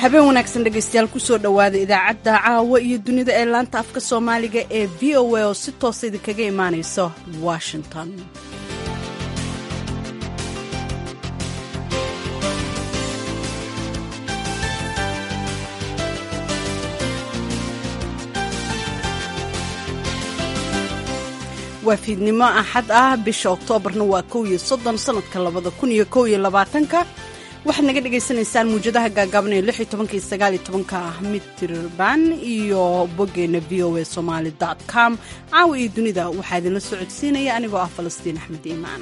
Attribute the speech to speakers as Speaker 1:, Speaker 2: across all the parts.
Speaker 1: habeen wanaagsan dhegaystayaal kusoo dhowaada idaacadda caawa iyo dunida ee laanta afka soomaaliga ee v o a oo si toosa idinkaga imaanaysa washington waa fiidnimo axad ah bisha oktoobarna waa kow iyo soddon sannadka labada kun iyo kow iyo labaatanka waxaad naga dhagaysanaysaan muwjadaha gaagaaban ee lix iyo tobanka iyo sagaal iyo tobanka mitirban iyo boggeena v o a somaali dot com caawa iyo dunida waxaa idinla socodsiinaya anigoo ah falastiin axmed iimaan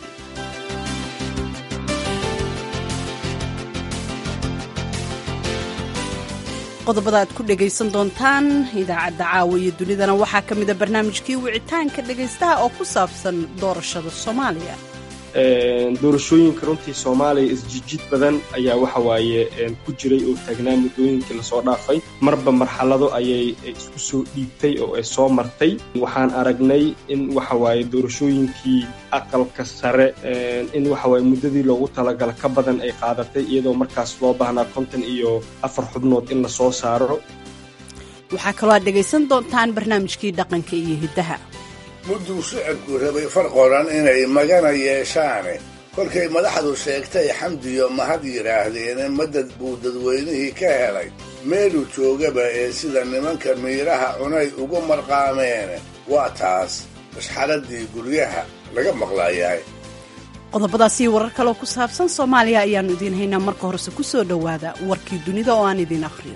Speaker 1: qodobada aad ku dhegaysan doontaan idaacadda caawa iyo dunidana waxaa ka mida barnaamijkii wicitaanka dhegaystaha oo ku saabsan doorashada soomaaliya
Speaker 2: doorashooyinka runtii soomaaliya isjijid badan ayaa waxa waaye ku jiray oo taagnaa muddooyinkii lasoo dhaafay marba marxalado ayay isku soo dhiibtay oo ay soo martay waxaan aragnay in waxa waaye doorashooyinkii aqalka sare in waxa waaye muddadii loogu talagala ka badan ay qaadatay iyadoo markaas loo baahnaa konton iyo afar xubnood in lasoo saaro
Speaker 1: waxaa kaloo aad dhegaysan doontaan barnaamijkii dhaqanka iyo hiddaha
Speaker 3: mudduu shicibku rabay far qoran inay magana yeeshaane kolkay madaxdu sheegtay xamdiyo mahad yidhaahdeene madad buu dadweynihii ka helay meeluu joogaba ee sida nimanka miiraha cunay ugu marqaameene waa taas mashxaradii guryaha laga maqlaayahay
Speaker 1: qodobadaasii warar kaloo ku saabsan soomaaliya ayaannu idiin haynaa marka horese ku soo dhowaada warkii dunida oo aan idiin akhriyo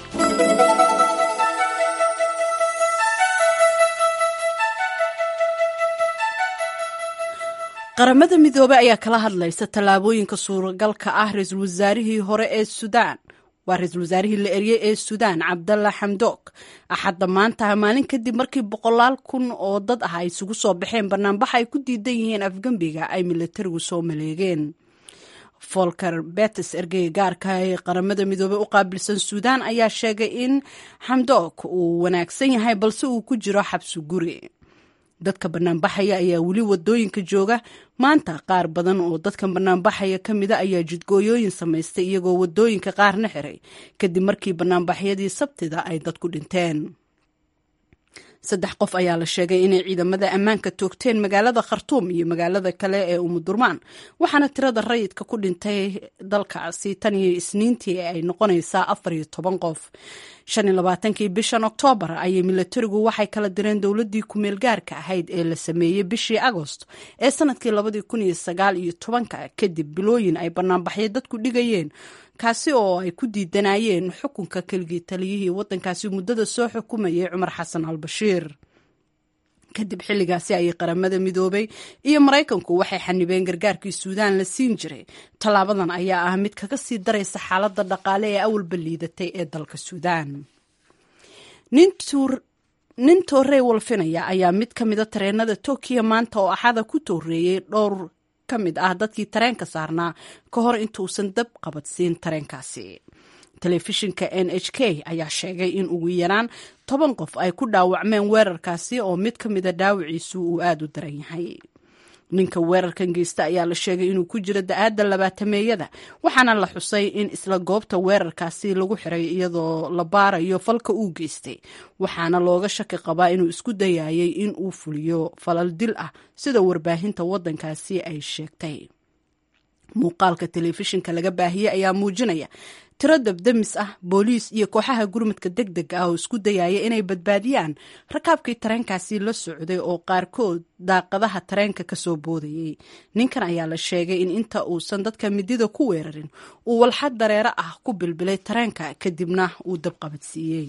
Speaker 1: qaramada midoobey ayaa kala hadlaysa tallaabooyinka suuragalka ah ra-iisul wasaarihii hore ee suudaan waa ra-iisul wasaarihii la eryey ee suudaan cabdalla xamdoog axadda maanta maalin kadib markii boqolaal kun oo dad ah ay isugu soo baxeen banaanbax ay ku diidan yihiin afgembiga ay milatarigu soo maleegeen folker betes ergeyga gaarka ee qaramada midoobey u qaabilsan suudaan ayaa sheegay in xamdoog uu wanaagsan yahay balse uu ku jiro xabsi guri dadka banaanbaxaya ayaa weli wadooyinka jooga maanta qaar badan oo dadka banaanbaxaya ka mida ayaa jidgooyooyin samaystay iyagoo wadooyinka qaarna xiray kadib markii banaanbaxyadii sabtida ay dadku dhinteen saddex qof ayaa la sheegay inay ciidamada ammaanka toogteen magaalada khartuum iyo magaalada kale ee umudurmaan waxaana tirada rayidka ku dhintay dalkaasi tan iyo isniintii ay noqonaysaa afar iyo toban qof shan iyo labaatankii bishan oktoobar ayay milatarigu waxay kala direen dowladdii kumeel gaarka ahayd ee la sameeyey bishii agost ee sanadkii labadii kun iyo sagaal iyo tobanka kadib bilooyin ay banaanbaxyo dadku dhigayeen kaasi oo ay ku diidanayeen xukunka keligii taliyihii waddankaasi muddada soo xukumayay cumar xasan al bashiir kadib xilligaasi ayay qaramada midoobay iyo maraykanku waxay xanibeen gargaarkii suudaan la siin jiray tallaabadan ayaa ah mid kaga sii daraysa xaaladda dhaqaale ee awalba liidatay ee dalka suudaan nin toorey walfinaya ayaa mid ka mida tareenada tokiyo maanta oo axada ku tooreeyey dhowr ka mid ah dadkii tareenka saarnaa ka hor intuusan dab qabadsiin tareenkaasi telefishinka n h k ayaa sheegay in ugu yaraan toban qof ay ku dhaawacmeen weerarkaasi oo mid ka mida dhaawiciisu uu aada u daran yahay ninka weerarkan geysta ayaa la sheegay inuu ku jiro da-aadda labaatameeyada waxaana la xusay in isla goobta weerarkaasi lagu xiray iyadoo la baarayo falka uu geystay waxaana looga shaki qabaa inuu isku dayayay in uu fuliyo falal dil ah sida warbaahinta waddankaasi ay sheegtay muuqaalka telefishinka laga baahiyey ayaa muujinaya tiro dabdamis ah booliis iyo kooxaha gurmadka deg deg ah oo isku dayaya inay badbaadiyaan rakaabkii tareenkaasi la socday oo qaarkood daaqadaha tareenka kasoo boodayey ninkan ayaa la sheegay in inta uusan dadka midida ku weerarin uu walxad dareero ah ku bilbilay tareenka kadibna uu dabqabadsiiyey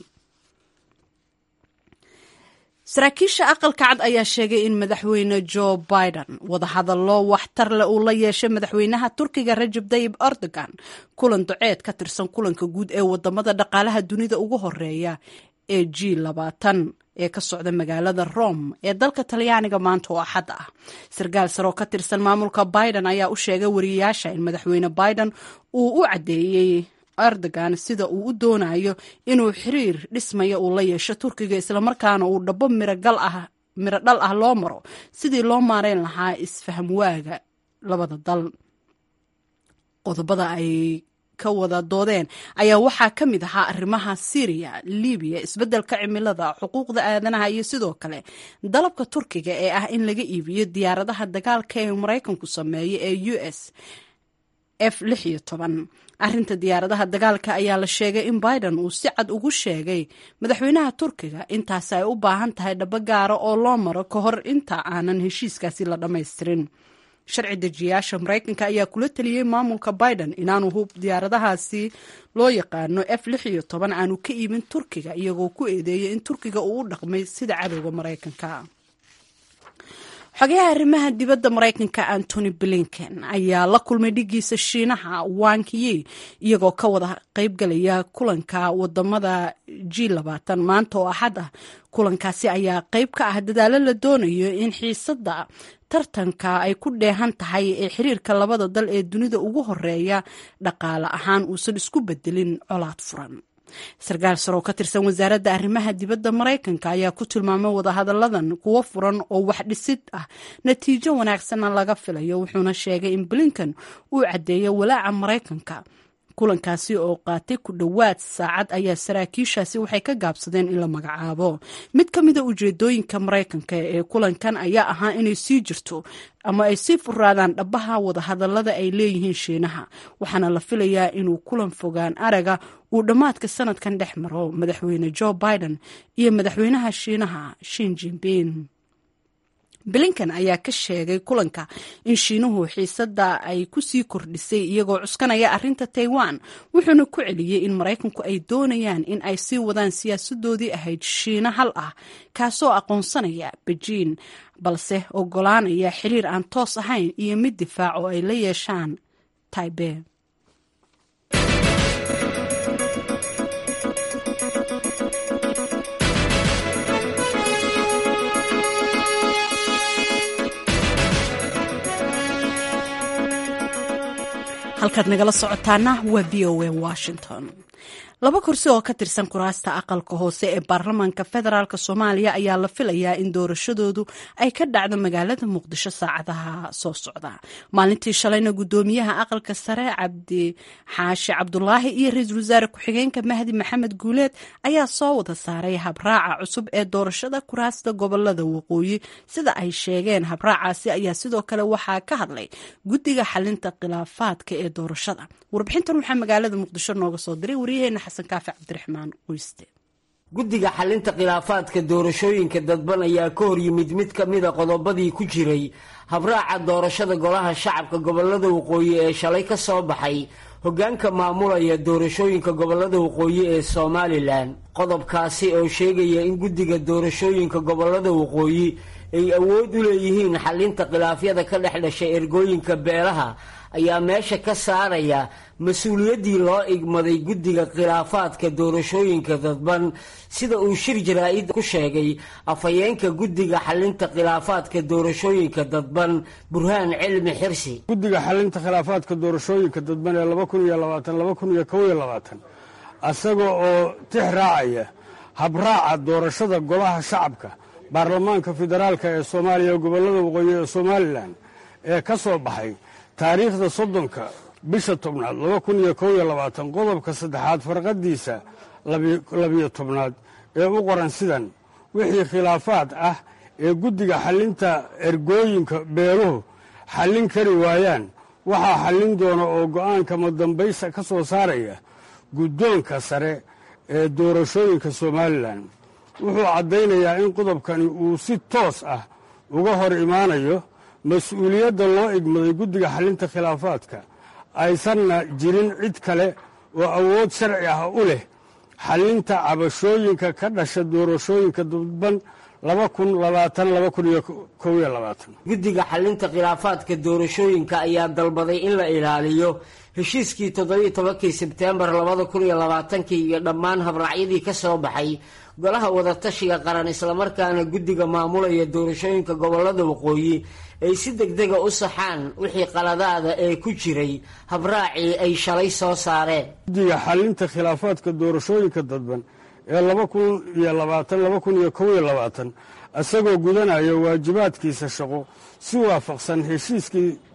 Speaker 1: saraakiisha aqalka cad ayaa sheegay in madaxweyne joe biden wadahadallo waxtar leh uu la yeeshay madaxweynaha turkiga rajab tayib erdogan kulan duceed ka tirsan kulanka guud ee wadamada dhaqaalaha dunida ugu horeeya ee g labaatan ee ka socda magaalada rome ee dalka talyaaniga maanta oo axad ah sarkaal saroo ka tirsan maamulka biden ayaa u sheegay wariyayaasha in madaxweyne biden uu u caddeeyey erdogan sida uu u doonayo inuu xiriir dhismaya uu la yeesho turkiga islamarkaana uu dhabo mirogal ah miro dhal ah loo maro sidii loo maareyn lahaa isfaham waaga labada dal qodobada ay ka wada doodeen ayaa waxaa ka mid ahaa arrimaha syriya libiya isbeddelka cimilada xuquuqda aadanaha iyo sidoo kale dalabka turkiga ee ah in laga iibiyo diyaaradaha dagaalka ee maraykanku sameeyo ee u s f lix iyo toban arrinta diyaaradaha dagaalka ayaa la sheegay in biden uu si cad ugu sheegay madaxweynaha turkiga intaasi ay u baahan tahay dhabo gaara oo loo maro ka hor inta aanan heshiiskaasi la dhammaystirin sharci dejiyaasha maraykanka ayaa kula teliyey maamulka biden inaanu hub diyaaradahaasi loo yaqaano f lix iyo toban aanu ka iibin turkiga iyagoo ku eedeeyay in turkiga uu u dhaqmay sida cadowga maraykanka xogayaha arrimaha dibadda maraykanka antony blinken ayaa la kulmay dhigiisa shiinaha wankiyi iyagoo ka wada qaybgalaya kulanka wadamada g labaatan maanta oo axad ah kulankaasi ayaa qayb ka ah dadaalo la doonayo in xiisada tartanka ay ku dheehan tahay ee xiriirka labada dal ee dunida ugu horeeya dhaqaale ahaan uusan isku bedelin colaad furan sarkaal sar oo ka tirsan wasaaradda arrimaha dibadda maraykanka ayaa ku tilmaamay wadahadalladan kuwo furan oo wax dhisid ah natiijo wanaagsanna laga filayo wuxuuna sheegay in blinkan uu caddeeyo walaaca maraykanka kulankaasi oo qaatay ku dhowaad saacad ayaa saraakiishaasi waxay ka gaabsadeen in la magacaabo mid ka mida ujeedooyinka maraykanka ee kulankan ayaa ahaa inay sii jirto ama ay sii furaadaan dhabaha wadahadallada ay leeyihiin shiinaha waxaana la filayaa inuu kulan fogaan araga uu dhammaadka sanadkan dhex maro madaxweyne joe biden iyo madaxweynaha shiinaha shin jinbin blinkan ayaa ka sheegay kulanka in shiinuhu xiisada ay ku sii kordhisay iyagoo cuskanaya arrinta taiwan wuxuuna ku celiyey in maraykanku ay doonayaan in ay sii wadaan siyaasadoodii ahayd shiina hal ah kaasoo aqoonsanaya bejiin balse ogolaanaya xiriir aan toos ahayn iyo mid difaac oo ay la yeeshaan taibe halkaad nagala socotaana waa v o a washington laba kursi oo ka tirsan kuraasta aqalka hoose ee baarlamaanka federaalk soomaaliya ayaa la filayaa in doorashadoodu ay ka dhacdo magaalada muqdisho saacadaha soo socda maalintii shalayna gudoomiyaha aqalka sare cabdi xaashi cabdulaahi iyo ra-iisul wasaare ku-xigeenka mahdi maxamed guuleed ayaa soo wada saaray habraaca cusub ee doorashada kuraasta gobolada waqooyi sida ay sheegeen habraacaasi ayaa sidoo kale waxaa ka hadlay guddiga xalinta khilaafaadka ee doorashada warbixintan waxaa magaalada muqdisho nooga soo diray waryaheena xasan kaafi cabdiraxmaan qoyste
Speaker 4: guddiga xalinta khilaafaadka doorashooyinka dadban ayaa ka hor yimid mid ka mida qodobadii ku jiray habraaca doorashada golaha shacabka gobolada waqooyi ee shalay ka soo baxay hoggaanka maamulaya doorashooyinka gobolada waqooyi ee somalilan qodobkaasi oo sheegaya in guddiga doorashooyinka gobolada waqooyi ay awood u leeyihiin xalinta khilaafyada ka dhex dhashay ergooyinka beelaha ayaa meesha ka saaraya mas-uuliyaddii loo igmaday guddiga khilaafaadka doorashooyinka dadban sida uu shir jaraa-id ku sheegay afhayeenka guddiga xalinta khilaafaadka doorashooyinka dadban burhaan cilmi xirsi
Speaker 5: guddiga xalinta khilaafaadka doorashooyinka dadban ee laba kun iyo labaatan laba kun iyo kow iyo labaatan isaga oo tix raacaya habraaca doorashada golaha shacabka baarlamaanka federaalka ee soomaaliya gobollada waqooyi ee somalilan ee ka soo baxay taariikhda soddonka bisha tobnaad laba kun iyo kow iyo labaatan qodobka saddexaad farqadiisa labiyo tobnaad ee u qoran sidan wixii khilaafaad ah ee guddiga xallinta ergooyinka beeluhu xallin kari waayaan waxaa xallin doona oo go'aanka madambaysa ka soo saaraya guddoonka sare ee doorashooyinka somalilan wuxuu caddaynayaa in qodobkani uu si toos ah uga hor imaanayo mas-uuliyadda loo igmaday guddiga xallinta khilaafaadka aysanna jirin cid kale oo awood sharci ah u leh xallinta cabashooyinka ka dhasha doorashooyinka dadban laba kun labaatan laba kun iyo kow iyo labaatan
Speaker 4: guddiga xalinta khilaafaadka doorashooyinka ayaa dalbaday in la ilaaliyo heshiiskii toddobiiyo tobankii sebteembar labada kun iyo labaatankii iyo dhammaan habraacyadii ka soo baxay golaha wadatashiga qaran islamarkaana guddiga maamulaya doorashooyinka gobolada waqooyi ay si degdega u saxaan wixii qaladaada ee ku jiray habraacii ay shalay soo saareen
Speaker 5: guddiga xalinta khilaafaadka doorashooyinka dadban ee laba kun iyo labaatan laba kun iyo kow iyo labaatan isagoo gudanaya waajibaadkiisa shaqo si waafaqsan heshiiskii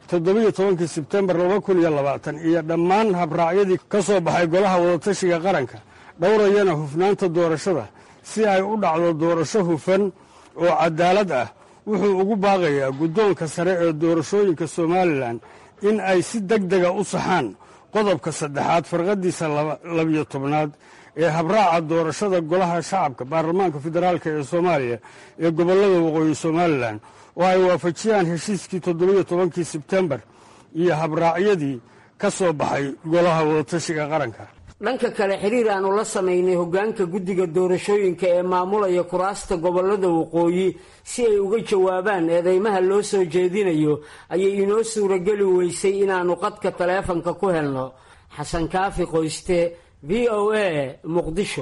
Speaker 5: toddobiyo tobankii sebtembar laba kun iyo labaatan iyo dhammaan habraacyadii ka soo baxay golaha wadatashiga qaranka dhowrayana hufnaanta doorashada si ay u dhacdo doorasho hufan oo cadaalad ah wuxuu ugu baaqayaa guddoonka sare ee doorashooyinka somalilan in ay si deg dega u saxaan qodobka saddexaad farqadiisa labiyo tobnaad ee habraaca doorashada golaha shacabka baarlamaanka federaalk ee soomaaliya ee gobollada waqooyi somalilan oo ay waafajiyaan heshiiskii toddobiyo tobankii sebtembar iyo habraacyadii ka soo baxay golaha wadatashiga qaranka
Speaker 4: dhanka kale xiriir aanu la samaynay hoggaanka guddiga doorashooyinka ee maamulaya kuraasta gobollada waqooyi si ay uga jawaabaan eedeymaha loo soo jeedinayo ayay inoo suurageli weysay inaannu qadka taleefanka ku helno xasan kaafi qoyste v o a muqdisho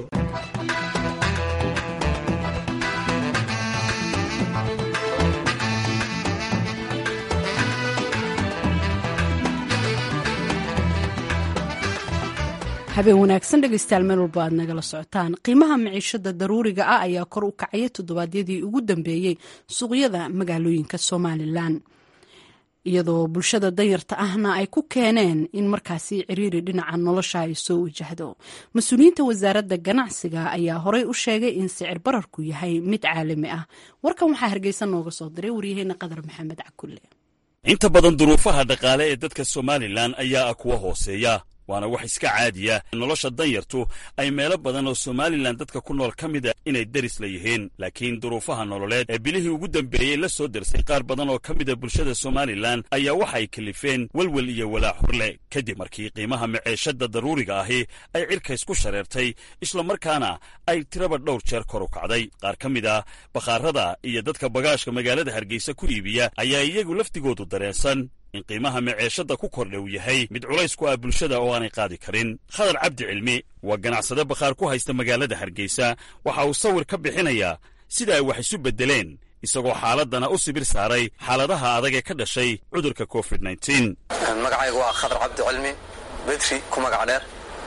Speaker 1: habeen wanaagsan dhegaystayaal meel walba aad nagala socotaan qiimaha maciishada daruuriga ah ayaa kor u kacaya toddobaadyadii ugu dambeeyey suuqyada magaalooyinka somalilan iyadoo bulshada danyarta ahna ay ku keeneen in markaasi ciriiri dhinaca nolosha ay soo wajahdo mas-uuliyiinta wasaaradda ganacsiga ayaa horey u sheegay in sicir bararku yahay mid caalami ah warkan waxaa hargeysa nooga soo diray waryaheena qadar maxamed cakulle
Speaker 6: inta badan duruufaha dhaqaale ee dadka somalilan ayaa ah kuwa hooseeya waana wax iska caadiya nolosha danyartu ay meelo badan oo somalilan dadka ku nool ka mida inay deris la yihiin laakiin duruufaha nololeed ee bilihii ugu dambeeyey la soo dersay qaar badan oo ka mida bulshada somalilan ayaa waxa ay kalifeen welwel iyo walaac horle kadib markii qiimaha maceeshada daruuriga ahi ay cirkays ku shareertay islamarkaana ay tiraba dhowr jeer kor u kacday qaar ka mid a bakhaarada iyo dadka bagaashka magaalada hargeysa ku iibiya ayaa iyagu laftigoodu dareensan in qiimaha maceeshada ku kordha uu yahay mid culays ku ah bulshada oo aanay qaadi karin khadar cabdi cilmi waa ganacsade bakhaar ku haysta magaalada hargeysa waxa uu sawir ka bixinayaa sida ay wax isu beddeleen isagoo xaaladdana u sibir saaray xaaladaha adag ee ka dhashay cudurka covid
Speaker 7: magacaygu waa khadar cabdi cilmi bedri ku magac dheer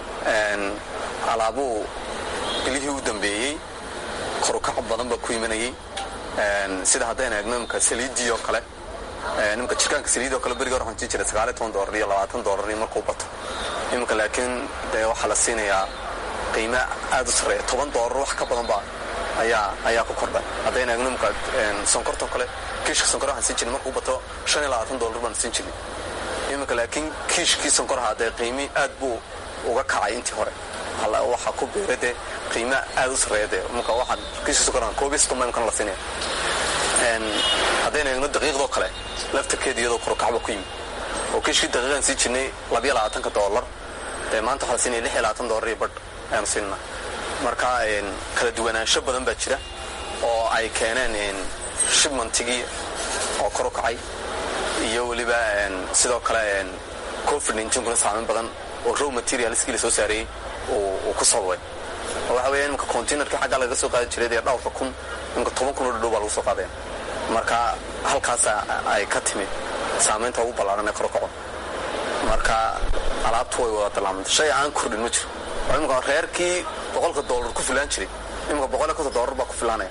Speaker 7: alaabuu bilihii u dambeeyey korukac badan baa ku imanayey sida haddaynu eegno imka saliiddii oo kale nimka jirkaanka saliidoo kale beriga waxaan sii jiray sagaaliy toban doolar iyo labaatan doolar iyo markuu bato iminka laakiin dee waxaa la siinayaa qiime aad u sarreeya toban doolar wax ka badan ba ayaa ayaa ku kordhay haddayna eegno imka sonkortoo kale kiishka sonkor waxaan siin jirnay markuu bato shan iyo labaatan doolar baan siin jirnay iminka laakiin kiishkii sonkoraha dee qiimi aad buu uga kacay intii hore waxaa ku beera dee qiime aad u sarreeya dee imka waxaan kiishka sonkoraha koobiyo soddon baa imkana la siinaya haddayna eegno daqiiqdoo kale laftarkeeda iyadoo korukacba ku yimi oo kiishkii daqiiqaan sii jirnay labiyo labaatanka doolar dee maanta waxaa la siinaya lix iyo labaatan doolar iyo badh ayaanu siinana marka kala duwanaansho badan baa jira oo ay keeneen shibmantigii oo kor u kacay iyo weliba sidoo kale covid ninkuna saameyn badan oo row materialskii la soo saareeyey uu ku sababay oo waxa weya imika containerkii xaggaa lagaga soo qaadi jiray dee dhowrka kun imika toban kun oo dhadhow baa lagu soo qaadaya marka halkaas ay ka timid saamaynta ugu ballaaran ee korokacon marka alaabtu way wada dallaamantay shay aan kordhin ma jiro oo imika reerkii boqolka doolar ku filaan jiray imika boqol iyo konton doolar baa ku filaanaya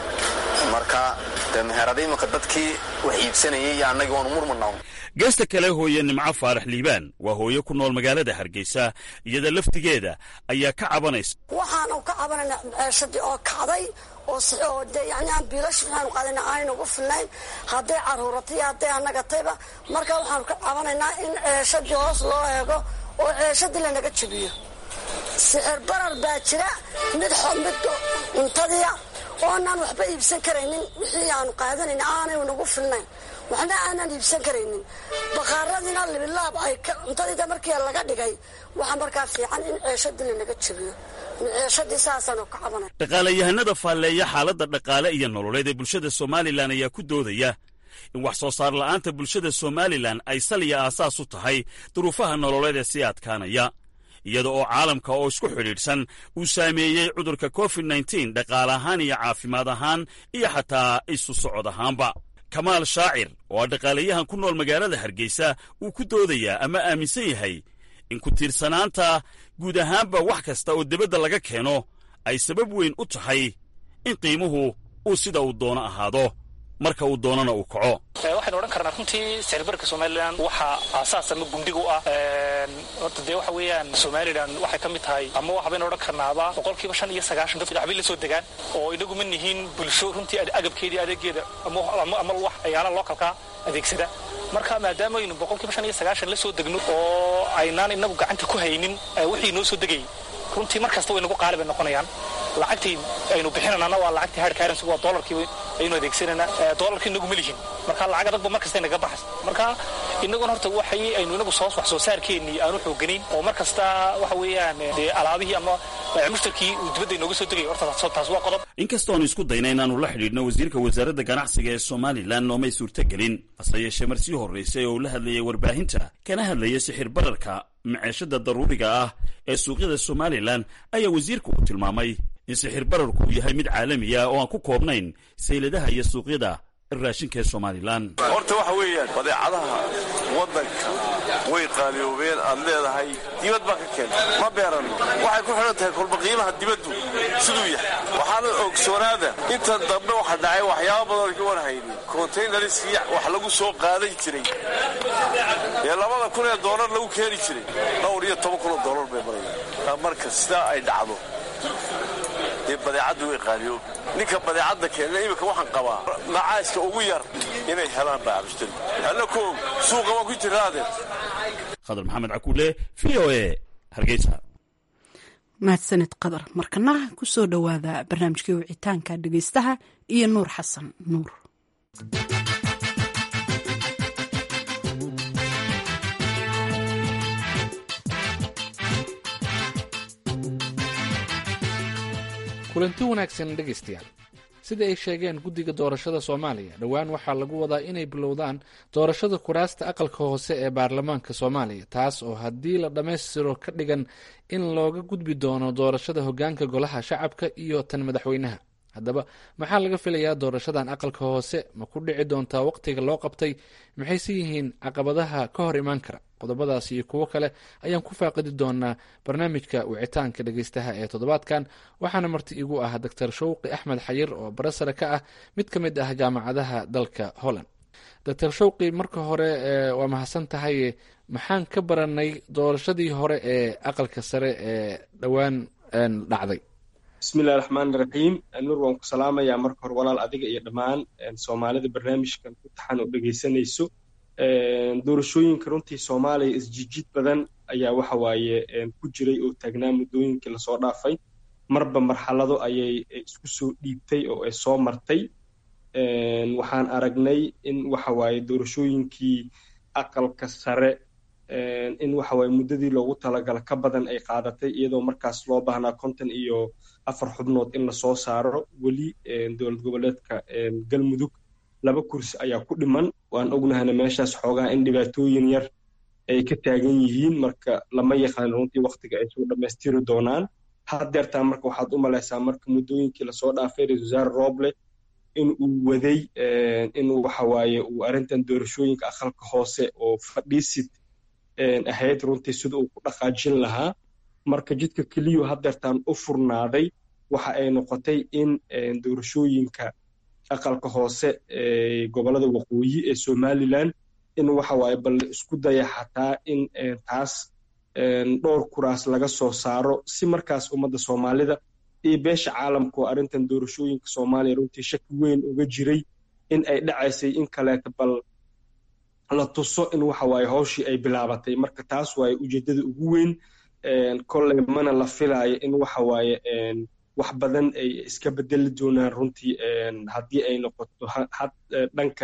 Speaker 7: marka dee meherada imika dadkii wax iibsanayay iyo annagii waanu murmanaa
Speaker 6: geesta kale hooye nimco faarax liibaan waa hooye ku nool magaalada hargeysa iyada laftigeeda ayaa ka cabanaysa
Speaker 8: waxaanu ka cabanayna ceeshadii oo kacday oo de yani aan biilash waxaanu qaadayna aynu ugu filnayn hadday caruuratay hadday anagatayba marka waxaanu ka cabanaynaa in ceeshadii hoos loo eego oo ceeshadii lanaga jebiyo sixir barar baa jira mid mid cuntadiia oonaan waxba iibsan karaynin wixii aanu qaadanayna aanay nagu filnayn waxna aanaan iibsan karaynin bakhaaradiina libilaab ay cuntadiida markii laga dhigay waxaa markaa fiican in ceeshadii lanaga jebiyo ceeshadii saasaanu ka cabanay
Speaker 6: dhaqaalayahanada faalleeya xaaladda dhaqaale iyo nololeed ee bulshada somalilan ayaa ku doodaya in wax soo saar la'aanta bulshada somalilan ay saliya aasaas u tahay duruufaha nololeed ee sii adkaanaya iyada oo caalamka oo isku xidhiidhsan uu saameeyey cudurka covid nteen dhaqaale ahaan iyo caafimaad ahaan iyo xataa isu socod ahaanba kamaal shaacir oo ah dhaqaalayahan ku nool magaalada hargeysa uu ku doodayaa ama aaminsan yahay in ku tiirsanaanta guud ahaanba wax kasta oo debadda laga keeno ay sabab weyn u tahay in qiimuhu uu sida uu doono ahaado marka uu doonana uu kaco
Speaker 9: waxaynu odhan karnaa runtii sicirbarka somalilan waxaa aasaas ama gundhig u ah horta dee waxa weeyaan somalilan waxay ka mid tahay ama waxbaynu odhan karnaaba boqolkiiba shan iyo sagaashan dadka waxbay la soo degaan oo inagu ma nihiin bulsho runtii agabkeedii adeegeeda ama wax ayaala lookalkaa adeegsada marka maadaama aynu boqolkiiba shan iyo sagaashan la soo degno oo aynaan inagu gacanta ku haynin wixii noo soo degayay runtii mar kasta way nagu qaali bay noqonayaan lacagtii aynu bixinanana waa lacagtii hard currency waa dollarkii aynu adeegsanayna dollarkii inagu ma lihin marka lacag adagba mar kasta inaga baxas marka inaguna horta waxay aynu inagu soo wax soo saarkeennii aanu xooganayn oo mar kasta waxa weeyaan dee alaabihii ama mushtarkii uu dibadda inooga soo degay horta taas waa qodob
Speaker 6: inkastoo aanu isku dayna inaanu la xidhiidhno wasiirka wasaaradda ganacsiga ee somalilan noomay suurtagelin hase yeeshee marsii horraysay oo uu la hadlayay warbaahinta kana hadlayay sixir bararka maceeshada daruuriga ah ee suuqyada somalilan ayaa wasiirku uu tilmaamay in sixir bararku uu yahay mid caalamiya oo aan ku koobnayn sayladaha iyo suuqyada raashinka ee somalilan
Speaker 10: horta waxa weeyaan badeecadaha waddanka way qaaliyoobeen aad leedahay dibad baa ka keentay ma beeranno waxay ku xidhan tahay kolba qiimaha dibaddu siduu yahay waxaana ogsoonaada inta dambe waxa dhacay waxyaaba badan ka warhaynin kontaynariskii wax lagu soo qaadan jiray ee labada kun ee doolar lagu keeni jiray dhowr iyo toban kun oo doolar bay marayaan marka sidaa ay dhacdo dee badeecaddu way qaaliyoob ninka badeecadda keenna iminka waxaan qabaa macaaska ugu yar inay helaan baabishtari alla koog suuqa waa ku jiraade
Speaker 6: khadar maxamed cakuule v o e hargeysa
Speaker 1: mahadsanid qadar markana ku soo dhowaada barnaamijkii wicitaanka dhegeystaha iyo nuur xasan nuur
Speaker 11: kulanti wanaagsan dhegaystayaal sida ay sheegeen guddiga doorashada soomaaliya dhowaan waxaa lagu wadaa inay bilowdaan doorashada kuraasta aqalka hoose ee baarlamaanka soomaaliya taas oo haddii la dhammaystiro ka dhigan in looga gudbi doono doorashada hogaanka golaha shacabka iyo tan madaxweynaha haddaba maxaa laga filayaa doorashadan aqalka hoose ma ku dhici doontaa waqtiga loo qabtay maxayse yihiin caqabadaha ka hor imaan kara qodobadaas iyo kuwo kale ayaan ku faaqidi doonaa barnaamijka wicitaanka dhegeystaha ee toddobaadkan waxaana marti igu ah doctor shawqi axmed xayir oo barasare ka ah mid ka mid ah jaamacadaha dalka holland doctor shawqi marka hore waa mahadsan tahay maxaan ka baranay doorashadii hore ee aqalka sare ee dhowaan dhacday
Speaker 2: bismillahi raxmaani raxiim nuur waan ku salaamayaa marka hore walaal adiga iyo dhammaan soomaalida barnaamijkan ku taxan oo dhegaysanayso doorashooyinka runtii soomaaliya isjijid badan ayaa waxa waaye ku jiray oo taagnaa muddooyinkii lasoo dhaafay marba marxalado ayay isku soo dhiibtay oo ay soo martay waxaan aragnay in waxa waaye doorashooyinkii aqalka sare in waxa waaye muddadii loogu talagala ka badan ay qaadatay iyadoo markaas loo baahnaa konton iyo afar xubnood in lasoo saaro weli dowlad goboleedka galmudug laba kursi ayaa ku dhiman waan ognahana meeshaas xoogaa in dhibaatooyin yar ay ka taagan yihiin marka lama yaqaan runtii waktiga ay soo dhammaystiri doonaan haddeertaa marka waxaad u malaysaa marka muddooyinkii lasoo dhaafay ra-isul wasaare rooble in uu waday in waxa waaye uu arrintan doorashooyinka aqalka hoose oo fadhiisid ahayd runtii sida uu ku dhaqaajin lahaa marka jidka keliyu haddeertaan u furnaaday waxa ay noqotay in doorashooyinka aqalka hoose ee gobolada waqooyi ee somalilan in waxa waaye bal isku daya xataa in taas dhowr kuraas laga soo saaro si markaas ummadda soomaalida iyo beesha caalamka oo arrintan doorashooyinka soomaaliya runtii shaki weyn uga jiray in ay dhacaysay in kaleeta bal la tuso in waxa waaye hawshii ay bilaabatay marka taas waaye ujeeddada ugu weyn kolley mana la filaayo in waxa waaye wax badan ay iska bedeli doonaan runtii haddii ay noqoto dhanka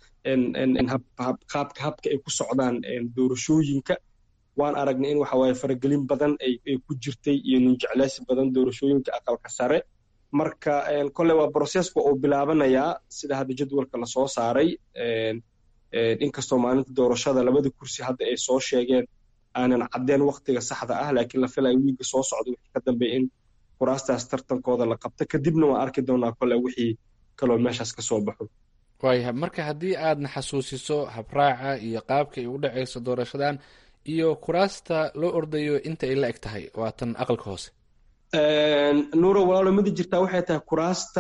Speaker 2: qaabka habka ay ku socdaan doorashooyinka waan aragnay in waxa waaye faragelin badan ay ku jirtay iyo ninjecleysi badan doorashooyinka aqalka sare marka kolley waa broseska uu bilaabanayaa sida hadda jadwalka lasoo saaray inkastoo maalinta doorashada labada kursi hadda ay soo sheegeen aanan caddeen waktiga saxda ah laakiin la filayo wiiga soo socda wixii ka dambeeya in kuraastaas tartankooda la qabto kadibna waan arki doonaa kole wixii kaloo meeshaas ka soo baxo
Speaker 11: waayahay marka haddii aadna xasuusiso habraaca iyo qaabka ay u dhacayso doorashadan iyo kuraasta loo ordayo inta ay la eg tahay waa tan aqalka hoose
Speaker 2: nuuro walaalo midi jirtaa waxay tahay kuraasta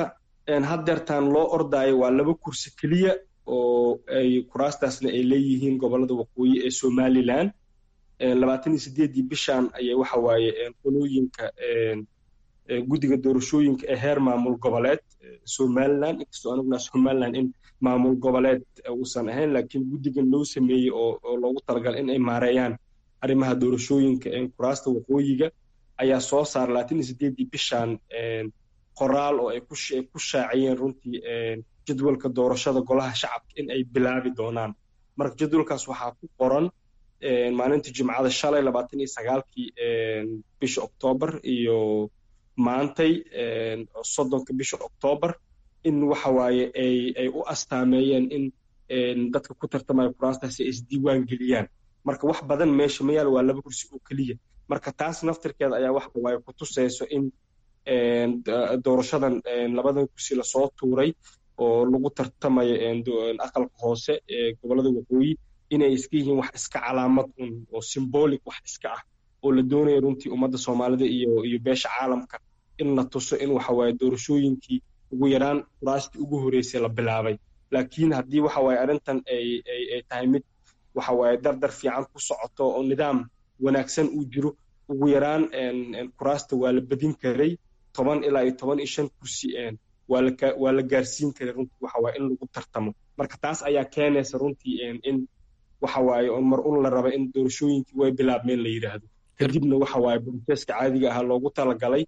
Speaker 2: haddeertaan loo ordaayo waa laba kursi keliya oo ay kuraastaasna ay leeyihiin gobollada waqooyi ee somalilan labaatan iyo sideeddii bishan ayay waxa waaye qolooyinka guddiga doorashooyinka ee heer maamul goboleed somalilan inkastoo aniguna somalilan in maamul goboleed uusan ahayn laakiin guddigan loo sameeyey oo loogu talagalay in ay maareeyaan arrimaha doorashooyinka kuraasta waqooyiga ayaa soo saara labaatan iyo sideeddii bishan qoraal oo ay ku shaaciyeen runtii jadwalka doorashada golaha shacabka in ay bilaabi doonaan marka jadwalkaas waxaa ku qoran maalintii jimcada shalay labaatan iyo sagaalkii bisha oktoobar iyo maantay soddonka bisha oktoobar in waxa waaye ay ay u astaameeyeen in dadka ku tartamaya kuraastaasi ay isdiiwaan geliyaan marka wax badan meesha ma yaal waa laba kursi oo keliya marka taas naftirkeeda ayaa waxa waaye ku tusayso in doorashadan labadan kursi lasoo tuuray oo lagu tartamayo aqalka hoose ee gobollada waqooyi inay iska yihiin wax iska calaamad un oo symbolic wax iska ah oo la doonayo runtii ummadda soomaalida iyo iyo beesha caalamka in la tuso in waxa waaye doorashooyinkii ugu yaraan kuraastii ugu horreysay la bilaabay laakiin haddii waxa waaye arrintan ay ay ay tahay mid waxa waaye dardar fiican ku socoto oo nidaam wanaagsan uu jiro ugu yaraan kuraasta waa la badin karay toban ilaa iyo toban iyo shan kursi waa la waa la gaarsiin karay runtii waxa waaye in lagu tartamo marka taas ayaa keenaysa runtii in waxa waaye oo mar un la raba in doorashooyinkii way bilaabmeen la yidhaahdo kadibna waxa waaye broseska caadiga ahaa loogu talagalay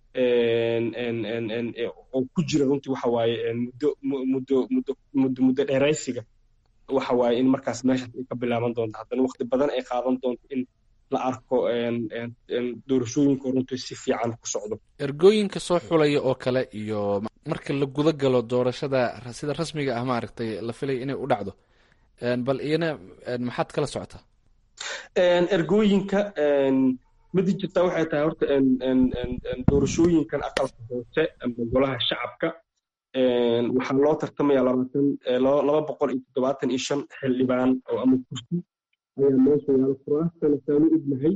Speaker 2: oo ku jira runtii waxa waaye muddo muddo muddo muddo muddo dheeraysiga waxa waaye in markaas meeshaas ay ka bilaaban doonto haddana waqti badan ay qaadan doonto in la arko doorashooyinka runtii si fiican ku socdo
Speaker 11: ergooyinka soo xulaya oo kale iyo marka la guda galo doorashada sida rasmiga ah maaragtay la filaya inay u dhacdo bal iyana maxaad kala socotaa
Speaker 2: ergooyinka midi jirtaa waxay tahay horta doorashooyinkan aqalka hoose ama golaha shacabka waxaa loo tartamaya labaatan laba boqol iyo toddobaatan iyo shan xildhibaan oo ama kursi ayaa meesha yaala kuraastana saanu ognahay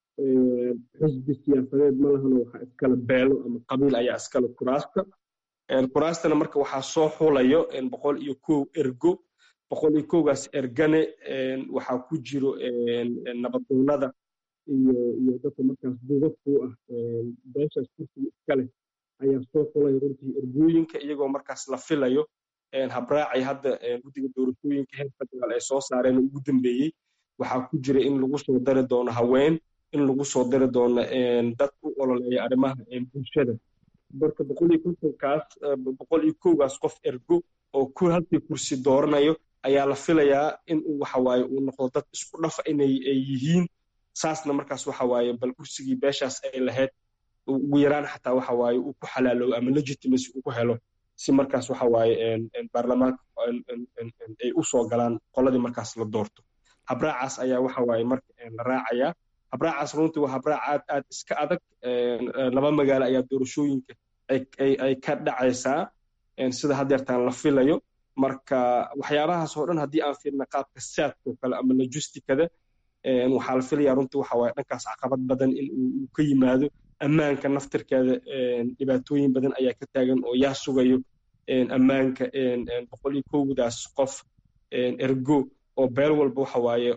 Speaker 2: xisbi siyaasadeed ma lahano waxaa iskale beelo ama qabiil ayaa iskale kuraasta kuraastana marka waxaa soo xulayo boqol iyo kow ergo boqol iyo kowgaas ergane waxaa ku jiro nabadoonada iyo iyo dadka markaas duubabku ah beeshaas kursiga iskale ayaa soo xulaya runtii ergooyinka iyagoo markaas la filayo habraacay hadda guddiga doorashooyinka heer federaal ay soo saareen ugu dambeeyey waxaa ku jira in lagu soo dari doono haween in lagu soo dari doono dad u ololeeya arrimaha bulshada marka boqol iyo kontonkaas boqol iyo kowgaas qof ergo oo ku halkii kursi dooranayo ayaa la filayaa in uu waxa waaye uu noqdo dad isku dhafa inay ay yihiin saasna markaas waxa waaye bal kursigii beeshaas ay lahayd ugu yaraan xataa waxa waaye uu ku xalaaloobo ama legitimacy uu ku helo si markaas waxa waaye baarlamaanka ay u soo galaan qoladii markaas la doorto habraacaas ayaa waxa waaye marka la raacayaa habraacaas runtii waa habraac aad aad iska adag laba magaalo ayaa doorashooyinka ay ka dhacaysaa sida haddeertaan la filayo marka waxyaabahaas oo dhan haddii aan fiirna qaabka saadkoo kale ama logisticada waxaa la filayaa runtii waxa waaye dhankaas caqabad badan in uu ka yimaado ammaanka naftirkeeda dhibaatooyin badan ayaa ka taagan oo yaa sugayo ammaanka boqol iyo kowdaas qof ergo oo beel walba waxa waaye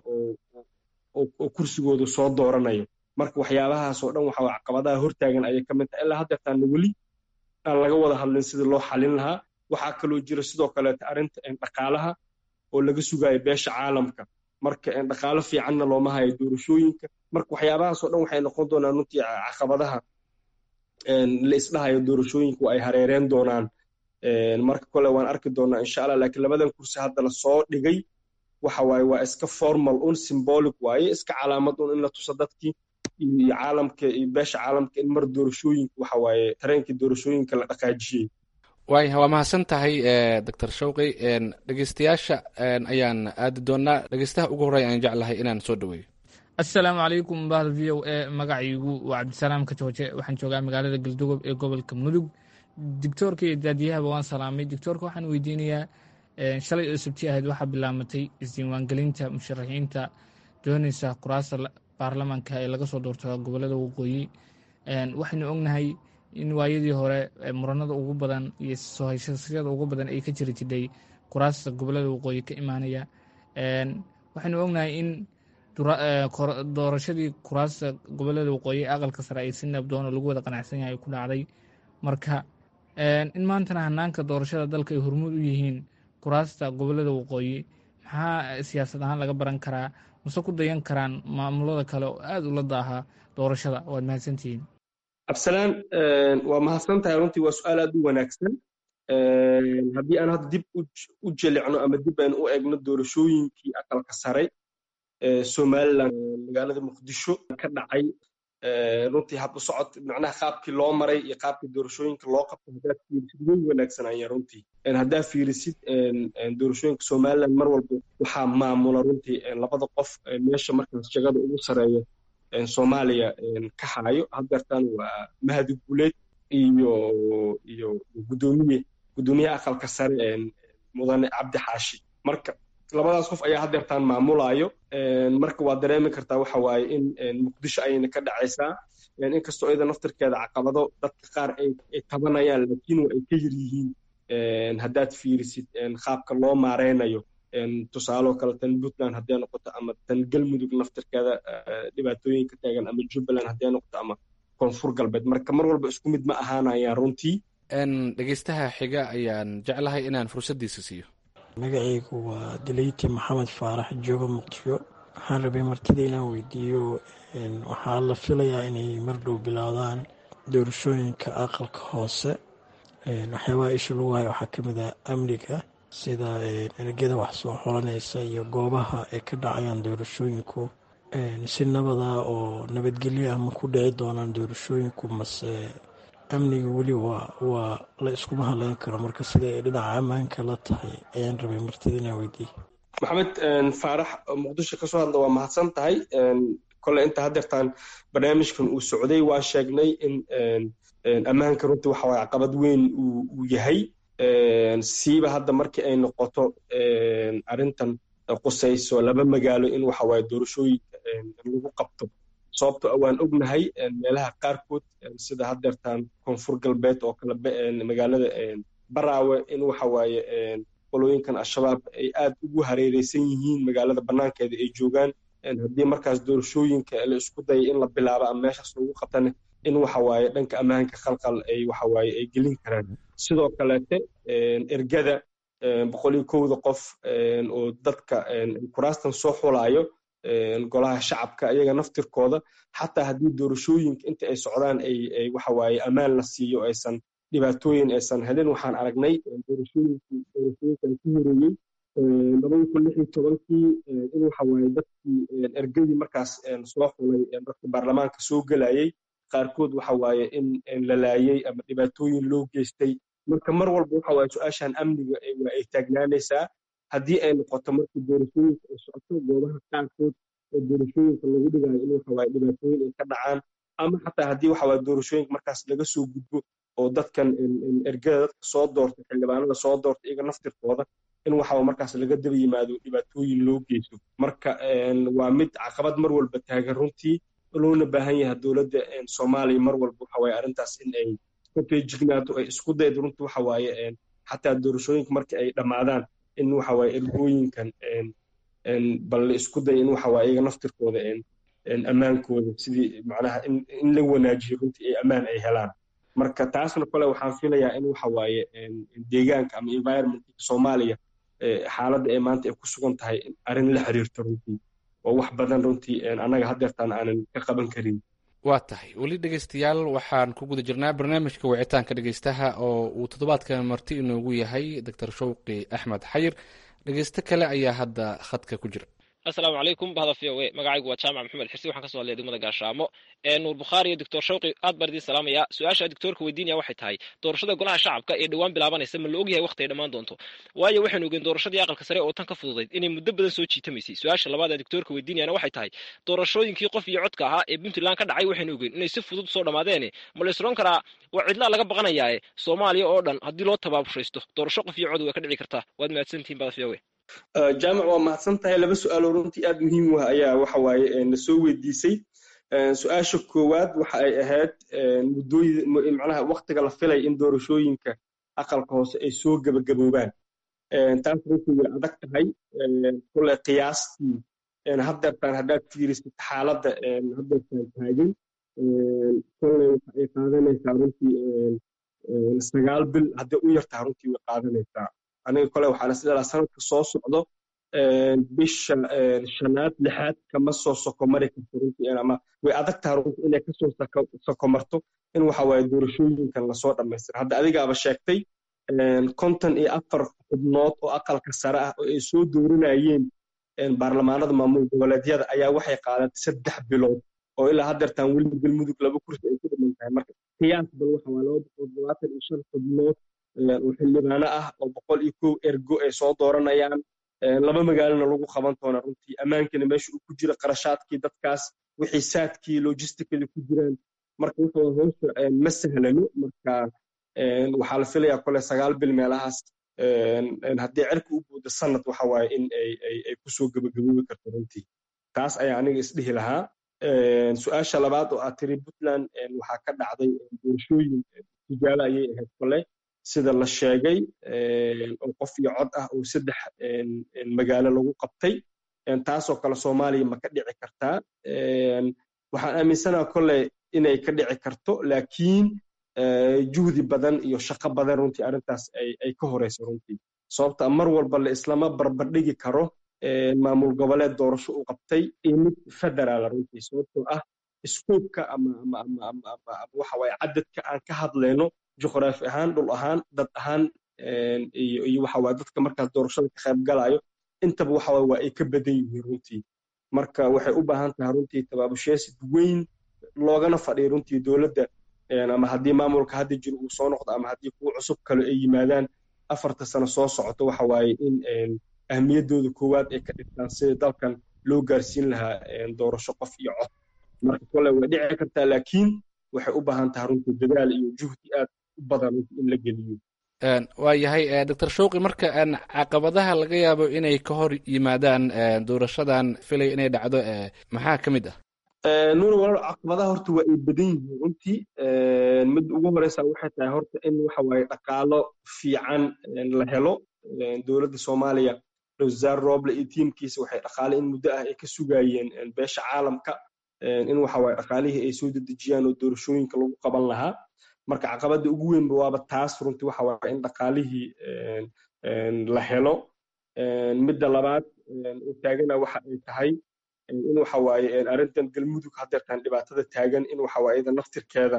Speaker 2: oo kursigooda soo dooranayo marka waxyaabahaas oo dhan waxa caqabadaha hortaagan ayay ka mid tahay ilaa haddeertaana weli aan laga wada hadlin sidii loo xalin lahaa waxaa kaloo jira sidoo kaleeta arrinta dhaqaalaha oo laga sugayo beesha caalamka marka dhaqaalo fiicanna looma hayo doorashooyinka marka waxyaabahaas oo dhan waxay noqon doonaan runtii caqabadaha la isdhahayo doorashooyinku ay hareereen doonaan marka kole waan arki doonaa insha allah laakiin labadan kursi hadda lasoo dhigay waxa waaye waa iska formal un symbolic waaye iska calaamad un in la tuso dadkii iyo caalamka iyo beesha caalamka in mar doorashooyinka waxa waaye tareenkii doorashooyinka la dhaqaajiyey
Speaker 11: waaya waa mahadsan tahay doctor shawqi dhegeystayaasha ayaan aadi doonaa dhegeystaha ugu horreya aan jeclahay inaan soo dhaweeyo
Speaker 12: assalaamu calaykum bahda v o e magacaygu waa cabdisalaam kajooje waxaan joogaa magaalada galdugob ee gobolka mudug dictoorka iyo daadiyahaba waan salaamay dictoorka waxaan weydiinayaa shalay oo sabti ahayd waxaa bilaamatay isdiiwaangelinta musharaxiinta doonaysa kuraasta baarlamaanka ee laga soo doorto gobolada waqooyi waxaynu ognahay in waayadii hore muranada ugu badan iyo soo hayshashada ugu badan ay ka jiri jidhay kuraasta gobolada waqooyi ka imaanaya waxaynu ognahay in doorashadii kuraasta gobolada waqooyi aqalka sare ay si nabdoon oo lagu wada qanacsan yahay ku dhacday marka in maantana hanaanka doorashada dalka ay hormuud u yihiin kuraasta gobolada waqooyi maxaa siyaasad ahaan laga baran karaa mase ku dayan karaan maamulada kale oo aada ula daaha doorashada waad mahadsantihiin
Speaker 2: absalaan waa mahadsan tahay runtii waa su-aal aad u wanaagsan haddii aan hadda dib u jelicno ama dib aan u egno doorashooyinkii aqalka sare somalilan magaalada muqdisho ka dhacay runtii hab u socod macnaha qaabkii loo maray iyo qaabkii doorashooyinka loo qabto haddaad fiirisid way wanaagsanayeen runtii haddaad fiirisid doorashooyinka somaliland mar walba waxaa maamula runtii labada qof meesha markaas jagada ugu sareeya soomaaliya ka haayo haddeertan waa mahadi guleed iyo iyo gudoomiye gudoomiyaha aqalka sare mudane cabdi xaashi marka labadaas qof ayaa haddeertaan maamulayo marka waa dareemi kartaa waxa waaye in muqdisho ayayna ka dhacaysaa inkastoo iyada naftirkeeda caqabado dadka qaar ay tabanayaan laakiin waa ay ka yar yihiin haddaad fiirisid qaabka loo maareynayo tusaaloo kale tan puntland hadday noqoto ama tan galmudug naftirkeeda dhibaatooyinka taagan ama jubbaland hadday noqoto ama koonfur galbeed marka mar walba isku mid ma ahaanayaan runtii
Speaker 11: dhegeystaha xiga ayaan jeclahay inaan fursaddiisa siiyo
Speaker 13: magacaygu waa dileyti maxamed faarax jooga muqdisho waxaan rabay martida inaan weydiiyo waxaa la filayaa inay mar dhow bilaadaan doorashooyinka aqalka hoose waxyaabaha isha lagu hayo waxaa ka mid ah amniga sida ergada wax soo xolanaysa iyo goobaha ay ka dhacayaan doorashooyinku si nabada oo nabadgelyo ah ma ku dhici doonaan doorashooyinku mase amniga weli waa waa la iskuma hadleyn karo marka sida ay dhinaca ammaanka la tahay ayaan rabay martida inaan weydiiye
Speaker 2: maxamed faarax muqdisho kasoo hadla waa mahadsan tahay kole inta haddeertaan barnaamijkan uu socday waa sheegnay in ammaanka runtii waxa waye caqabad weyn uu yahay siiba hadda markii ay noqoto arrintan qusayso laba magaalo in waxa waaye doorashooyinka lagu qabto sababto waan ognahay meelaha qaarkood sida haddeertaan koonfur galbeed oo kale magaalada baraawe in waxa waaye qolooyinkan al-shabaab ay aad ugu hareereysan yihiin magaalada bannaankeeda ay joogaan haddii markaas doorashooyinka la isku daya in la bilaabo ama meeshaas lagu qabtane in waxa waaye dhanka ammaanka khalqal ay waxa waaye ay gelin karaan sidoo kaleete ergada boqol iyo kowda qof oo dadka kuraastan soo xulaayo golaha shacabka iyaga naftirkooda xataa haddii doorashooyinka inta ay socdaan ay waxa waaye ammaan la siiyo aysan dhibaatooyin aysan helin waxaan aragnay doorashooyinkii doorashooyinkan ku horeeyey labada kun lix iyo tobankii in waxa waaye dadkii ergadii markaas soo xulay dadka baarlamaanka soo gelayay qaarkood waxa waaye in la laayey ama dhibaatooyin loo geystay marka mar walba waxa waaye su-aashan amniga waa ay taagnaanaysaa haddii ay noqoto markii doorashooyinka ay socoto goobaha qaarkood oo doorashooyinka lagu dhigayo in waxa waaye dhibaatooyin ay ka dhacaan ama xataa haddii waxa waaye doorashooyinka markaas laga soo gudbo oo dadkan ergada dadka soo doortay xildhibaanada soo doortay iyaga naftirkooda in waxa markaas laga daba yimaado dhibaatooyin loo geysto marka waa mid caqabad mar walba taagan runtii loona baahan yahay dowladda soomaaliya mar walba waxa waaye arrintaas in ay ka feejignaato ay isku daydo runtii waxa waaye xataa doorashooyinka marka ay dhammaadaan in waxa waaye ergooyinkan bal la isku day in waxa waaye iyaga naftirkooda ammaankooda sidii macnaha in la wanaajiyo runtii ay ammaan ay helaan marka taasna kole waxaan filayaa in waxa waaye deegaanka ama environmentka soomaaliya xaaladda ee maanta ay ku sugan tahay arrin la xiriirto runtii oo wax badan runtii annaga haddeertaan aanan ka qaban karin
Speaker 11: waa tahay weli dhegeystayaal waxaan ku guda jirnaa barnaamijka wicitaanka dhegeystaha oo uu toddobaadkan marti inoogu yahay doctor shawqi axmed xayir dhegeysto kale ayaa hadda khadka ku jira
Speaker 14: asalaamu calaykum bahda v o e magacaygu waa jaamac maxamed xirsi waxaan kasoo hadlaya degmada gaashaamo nuur bukhaari iyo doctor shawqi aad baan idiin salaamaya su-aasha doctoorka weydiinaya waxay tahay doorashada golaha shacabka ee dhowaan bilaabanaysa ma la ogyahay waqti ay dhammaan doonto waayo waxaynu ogeen doorashadii aqalka sare oo tan ka fududayd inay muddo badan soo jiitamaysay su-aasha labaad ee doctoorka weydiinayana waxay tahay doorashooyinkii qof iyo codka ahaa ee puntland ka dhacay waxaynu ogeen inay si fudud soo dhamaadeene ma la isroon karaa waa cidlaa laga baqanayaae soomaaliya oo dhan haddii loo tabaabushaysto doorasho qof iyo cod way ka dhici kartaa waad mahadsantihin bahda v o e
Speaker 2: jaamac waa mahadsan tahay laba su-aaloo runtii aad muhiim u ah ayaa waxa waaye na soo weydiisay su-aasha koowaad waxa ay ahayd muddooyin macnaha waktiga la filay in doorashooyinka aqalka hoose ay soo gebagaboobaan taas runtii way adag tahay kule qiyaastii haddeertaan haddaad fiirisid xaaladda haddeertaan taagan kole waxa ay qaadanaysaa runtii sagaal bil hadday u yartaha runtii way qaadanaysaa aniga kole waxaan isleedaha sanadka soo socdo bisha shanaad lixaad kama soo sokomari karto runtii ama way adag taha runtii inay kasoo sokomarto in waxa waaye doorashooyinkan lasoo dhammaystira hadda adigaaba sheegtay konton iyo afar xubnood oo aqalka sare ah oo ay soo dooranayeen baarlamaanada maamul goboleedyada ayaa waxay qaadatay saddex bilood oo ilaa haddeertaan weli galmudug laba kursi ay ku dhiman tahay marka qiyaas bal waxa waa laba boqol todobaatan iyo shan xubnood oo xildhibaano ah oo boqol iyo kow ergo ay soo dooranayaan laba magaalona lagu qaban doona runtii ammaankana meesha uu ku jira qarashaadkii dadkaas wixii saadkii logisticada ku jiraan marka waxa hoosha ma sahlano marka waxaa la filayaa kole sagaal bil meelahaas haddii cirka u buuda sanad waxa waaye in ay kusoo gebagaboobi karto runtii taas ayaa aniga isdhihi lahaa su-aasha labaad oo aad tiri puntland waxaa ka dhacday doorashooyin tijaabo ayay ahayd kole sida la sheegay oo qof iyo cod ah oo saddex magaalo lagu qabtay taasoo kale soomaaliya ma ka dhici kartaa waxaan aaminsanaha kole inay ka dhici karto laakiin juhdi badan iyo shaqo badan runtii arrintaas ay ka horeyso runtii sababta mar walba la islama barbardhigi karo maamul goboleed doorasho u qabtay iyo mid federaala runtii sababtoo ah iskoobka ama waxa waaye cadadka aan ka hadlayno juqraafi ahaan dhul ahaan dad ahaan iyo waxa waaye dadka markaas doorashada ka qayb galayo intaba waxa waaye waa ay ka badan yihiin runtii marka waxay u baahan tahay runtii tabaabusheesid weyn loogana fadhiyo runtii dowladda ama haddii maamulka hadda jiro uu soo noqdo ama haddii kuwa cusub kale ay yimaadaan afarta sano soo socoto waxa waaye in ahmiyaddooda koowaad ay ka dhigtaan sida dalkan loo gaarsiin lahaa doorasho qof iyo cod marka kole way dhici kartaa laakiin waxay u baahan tahay runtii dadaal iyo juhdi aad u badan in la geliyo
Speaker 11: waa yahay doctor showqi marka caqabadaha laga yaabo inay ka hor yimaadaan doorashadan filay inay dhacdo maxaa ka mid ah
Speaker 2: nuur walaal caqabadaha horta waa ay badan yihiin runtii mid ugu horeysa waxay tahay horta in waxa waaye dhaqaalo fiican la helo dowladda soomaaliya wasaar roble iyo tiimkiisa waxay dhaqaale in muddo ah ay ka sugayeen beesha caalamka in waxa waaye dhaqaalihii ay soo dedejiyaan oo doorashooyinka lagu qaban lahaa marka caqabadda ugu weynba waaba taas runtii waxa waaye in dhaqaalihii la helo midda labaad oo taagana waxa ay tahay in waxa waaye arrintan galmudug haddeertaan dhibaatada taagan in waxa waaye iyada naftirkeeda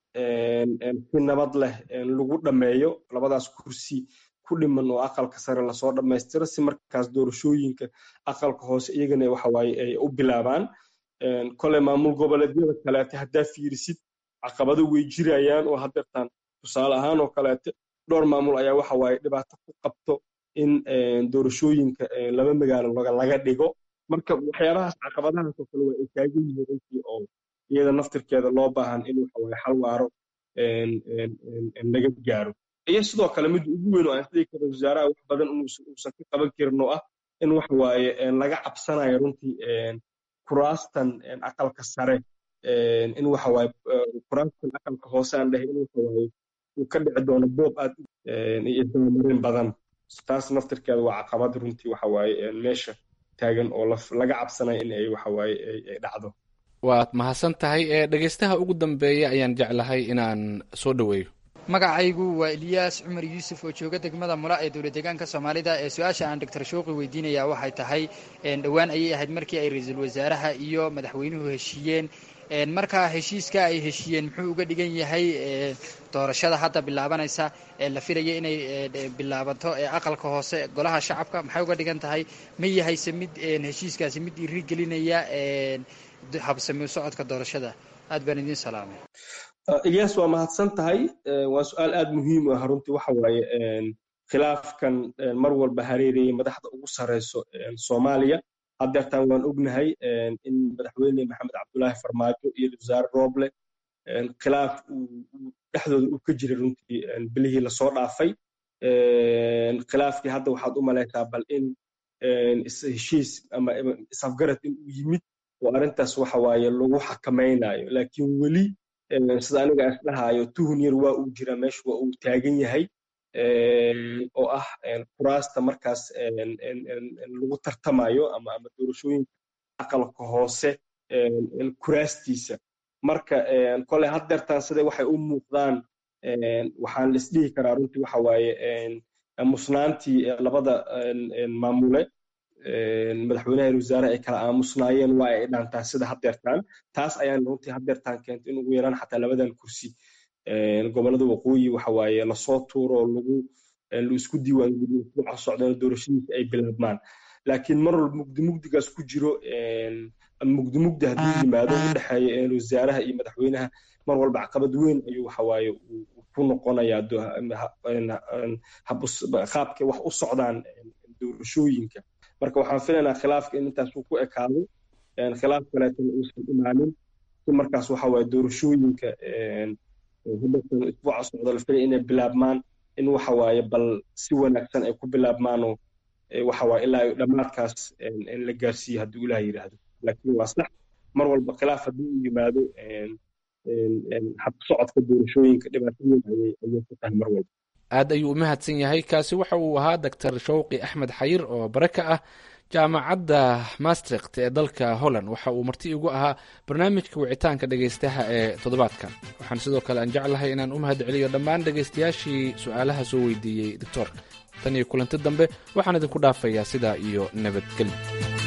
Speaker 2: si nabad leh lagu dhammeeyo labadaas kursi ku dhiman oo aqalka sare lasoo dhammaystiro si markaas doorashooyinka aqalka hoose iyagana waxa waaye ay u bilaabaan kole maamul goboleedyada kaleete haddaa fiirisid caqabado way jirayaan oo haddeertaan tusaale ahaan oo kaleete dhowr maamul ayaa waxa waaye dhibaato ku qabto in doorashooyinka laba magaalo laga dhigo marka waxyaabahaas caqabadahaas oo kale waa ay taagan yihiin runtii oo iyada naftirkeeda loo baahan in waxa waaye xal waaro laga gaaro iyo sidoo kale midda ugu weyn oo aan isdhigi karo wasaaraha wax badan uusan ka qaban karin oo ah in waxa waaye laga cabsanayo runtii kuraastan aqalka sare in waxa waaye kuraastan aqalka hoose aan dhahay in waxa waaye uu ka dhici doono boob aad iyo isdabamarin badan taas naftirkeeda waa caqabad runtii waxa waaye meesha taagan oo laga cabsanayo in ay waxa waaye ay dhacdo
Speaker 11: waad mahadsan tahay dhegeystaha ugu dambeeya ayaan jeclahay inaan soo dhoweeyo
Speaker 15: magacaygu waa eliyaas cumar yuusuf oo jooga degmada mula ee dowlad deegaanka soomaalida ee su-aasha aan doctor shouqi weydiinaya waxay tahay dhowaan ayay ahayd markii ay ra-iisul wasaaraha iyo madaxweynuhu heshiiyeen markaa heshiiska ay heshiiyeen muxuu uga dhigan yahay doorashada hadda bilaabanaysa ee la filaya inay bilaabato ee aqalka hoose golaha shacabka maxay uga dhigan tahay ma yahayse mid heshiiskaasi mid dhiirigelinaya habsami u socodka doorashada aad baan idiin salaamay
Speaker 2: ilyas waa mahadsan tahay waa su-aal aad muhiim u ah runtii waxa waaye khilaafkan mar walba hareerayay madaxda ugu sareyso soomaaliya haddeertaan waan ognahay in madaxweyne maxamed cabdulaahi farmaajo iyo wasaare roble khilaaf dhexdooda uu ka jiray runtii bilihii lasoo dhaafay khilaafkii hadda waxaad u malaysaa bal in heshiis ama isafgarad in uu yimid oo arrintaas waxa waaye lagu xakamaynayo laakiin weli sida aniga isdhahayo tuhun yar waa uu jira meesha waa uu taagan yahay oo ah kuraasta markaas lagu tartamayo ama ama doorashooyinka aqalka hoose kuraastiisa marka kole haddeertaan sida waxay u muuqdaan waxaan la isdhihi karaa runtii waxa waaye musnaantii labada maamule madaxweynaha iyo wasaare ay kala aamusnaayeen waa ay dhaantaa sida haddeertaan taas ayaan runtii haddeertaan keentay in ugu yaraan xataa labadan kursi gobolada waqooyi waxa waaye lasoo tuuro oo lagu la isku diiwaangeliyo usbuuca socdana doorashadiisa ay bilaabmaan laakiin mar walba mugdi mugdigaas ku jiro mugdi mugdi hadduu yimaado u dhexeeya wasaaraha iyo madaxweynaha mar walba caqabad weyn ayuu waxa waaye ku noqonayaa qaabka wax u socdaan doorashooyinka marka waxaan filaynaa khilaafka in intaas uu ku ekaado khilaaf kaleetana uusan imaanin si markaas waxa waaye doorashooyinka hudatan isbuuca socda la filaya inay bilaabmaan in waxa waaye bal si wanaagsan ay ku bilaabmaanoo waxa waaye ilaa dhammaadkaas la gaarsiiyo hadduu ilaah yidhaahdo laakiin waa sax mar walba khilaaf haddii uu yimaado habsocodka doorashooyinka dhibaatooyin ayay ayay ku tahay mar walba
Speaker 11: aad ayuu u mahadsan yahay kaasi waxa uu ahaa doctor shawqi axmed xayir oo bare ka ah jaamacadda maastrikt ee dalka holland waxa uu marti igu ahaa barnaamijka wicitaanka dhegaystaha ee toddobaadkan waxaan sidoo kale aan jeclahay inaan u mahad celiyo dhammaan dhegaystayaashii su-aalaha soo weydiiyey doctoorka tan iyo kulanti dambe waxaan idinku dhaafayaa sidaa iyo nabadgelyo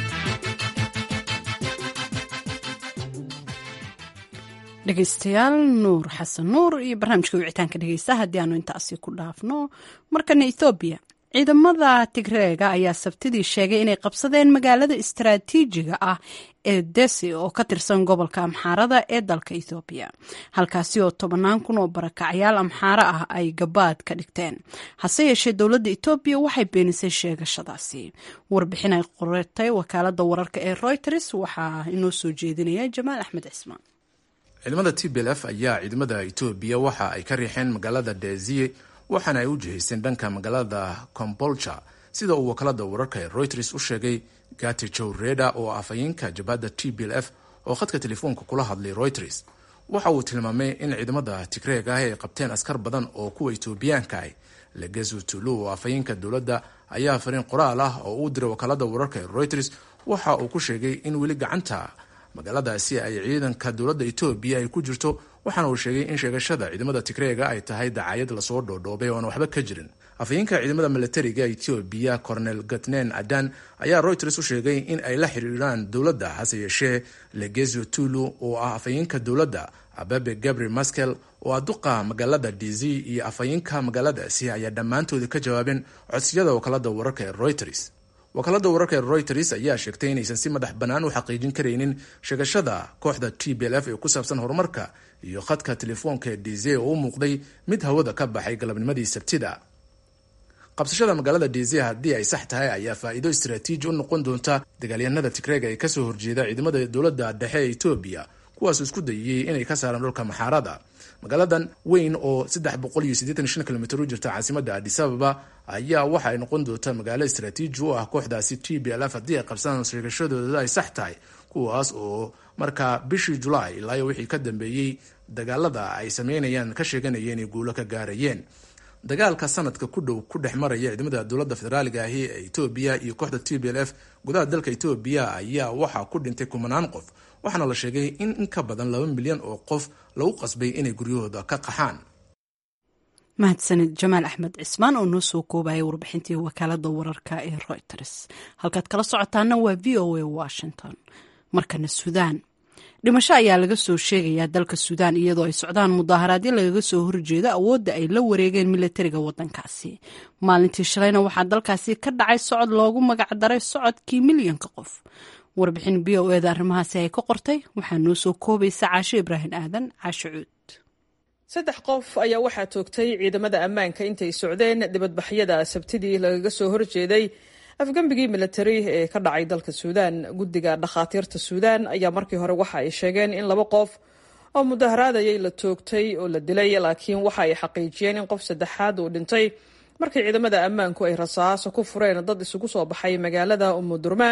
Speaker 1: dhegeystayaal nuur xasan nuur iyo barnaamijka wicitaanka dhegeysta haddii aanu intaasi ku dhaafno markana ethoobiya ciidamada tigreega ayaa sabtidii sheegay inay qabsadeen magaalada istaraatiijiga ah ee desi oo ka tirsan gobolka amxaarada ee dalka ethoobiya halkaasi oo tobannaan kun oo barakacyaal amxaaro ah ay gabaad ka dhigteen hase yeeshee dowladda etoobiya waxay beenisay sheegashadaasi warbixin ay qoratay wakaalada wararka ee reuters waxaa inoo soo jeedinaya jamaal axmed cismaan
Speaker 16: ciidamada t b l f ayaa ciidamada etoobiya waxa ay ka riixeen magaalada deziye waxaana ay u jihaysteen dhanka magaalada combolcha sida uu wakaalada wararka ee reuters u sheegay gati jowreda oo afhayeenka jabhadda t b l f oo khadka telefoonka kula hadlay reuters waxa uu tilmaamay in ciidamada tigreeg ah ay qabteen askar badan oo kuwa etoobiyaanka ah legesu tulu oo afhayeenka dowladda ayaa fariin qoraal ah oo uu diray wakaalada wararka ee reuters waxa uu ku sheegay in weli gacanta magaaladaasi ay ciidanka dowladda etoobiya ay ku jirto waxaana uu sheegay in sheegashada ciidamada tigreega ay tahay dacaayad lasoo dhoodhoobay oo aan waxba ka jirin afhayeenka ciidamada milatariga etoobiya cornel gatnen adan ayaa reuters u sheegay in ay la xiriiraan dowladda hase yeeshee legezio tulu oo ah afhayeenka dowladda ababe gabri maskel oo ah duqa magaalada dz iyo afhayeenka magaaladaasi ayaa dhammaantooda ka jawaabeen codsiyada wakaalada wararka ee reuters wakaalada wararka ee reuters ayaa sheegtay inaysan si madax bannaan u xaqiijin karaynin sheegashada kooxda t b l f ee ku saabsan horumarka iyo khadka telefoonka ee deze oo u muuqday mid hawada ka baxay galabnimadii sabtida qabsashada magaalada deze haddii ay sax tahay ayaa faa'iido istaraatiiji u noqon doonta dagaalyahanada tigreega ee kasoo horjeeda ciidamada dowladda dhexe ee etoobiya kuwaasoo isku dayiyey inay ka saaraan dhulka maxaarada magaaladan weyn oo kilomiter u jirta caasimada adisababa ayaa waxa ay noqon doontaa magaalo istaraatiiji u ah kooxdaasi t b l f haddii ay qabsadaan sheegashadooda ay sax tahay kuwaas oo markaa bishii julaay ilaa wixii ka dambeeyey dagaalada ay sameynayaan ka sheeganayeen inay guulo ka gaarayeen dagaalka sanadka ku dhow ku dhex maraya ciidamada dowladda federaaliga ahi ee etoobiya iyo kooxda t b l f gudaha dalka etoobiya ayaa waxaa ku dhintay kumanaan qof waxaana la sheegay in in ka badan laba milyan oo qof lagu qasbay inay guryahooda ka qaxaan
Speaker 1: mahadsanid jamaal axmed cismaan oo noo soo koobaya warbixintii wakaalada wararka ee reuters halkaad kala socotaana waa v o a washington markana suudaan dhimasho ayaa laga soo sheegayaa dalka suudaan iyadoo ay socdaan mudaaharaadyo lagaga soo horjeedo awoodda ay la wareegeen milatariga wadankaasi maalintii shalayna waxaa dalkaasi ka dhacay socod loogu magacdaray socodkii milyanka qof warbixin b o eda arrimahaasi ay ka qortay waxaa noo soo koobaysa caasho ibraahim aadan caasho cuud
Speaker 17: saddex qof ayaa waxaa toogtay ciidamada ammaanka intay socdeen dibadbaxyada sabtidii lagaga soo horjeeday afgembigii militari ee ka dhacay dalka suudaan guddiga dhakhaatiirta suudaan ayaa markii hore waxa ay sheegeen in laba qof oo mudaharaadayay la toogtay oo la dilay laakiin waxa ay xaqiijiyeen in qof saddexaad uu dhintay markii ciidamada ammaanku ay rasaaso ku fureen dad isugu soo baxay magaalada umudurmaan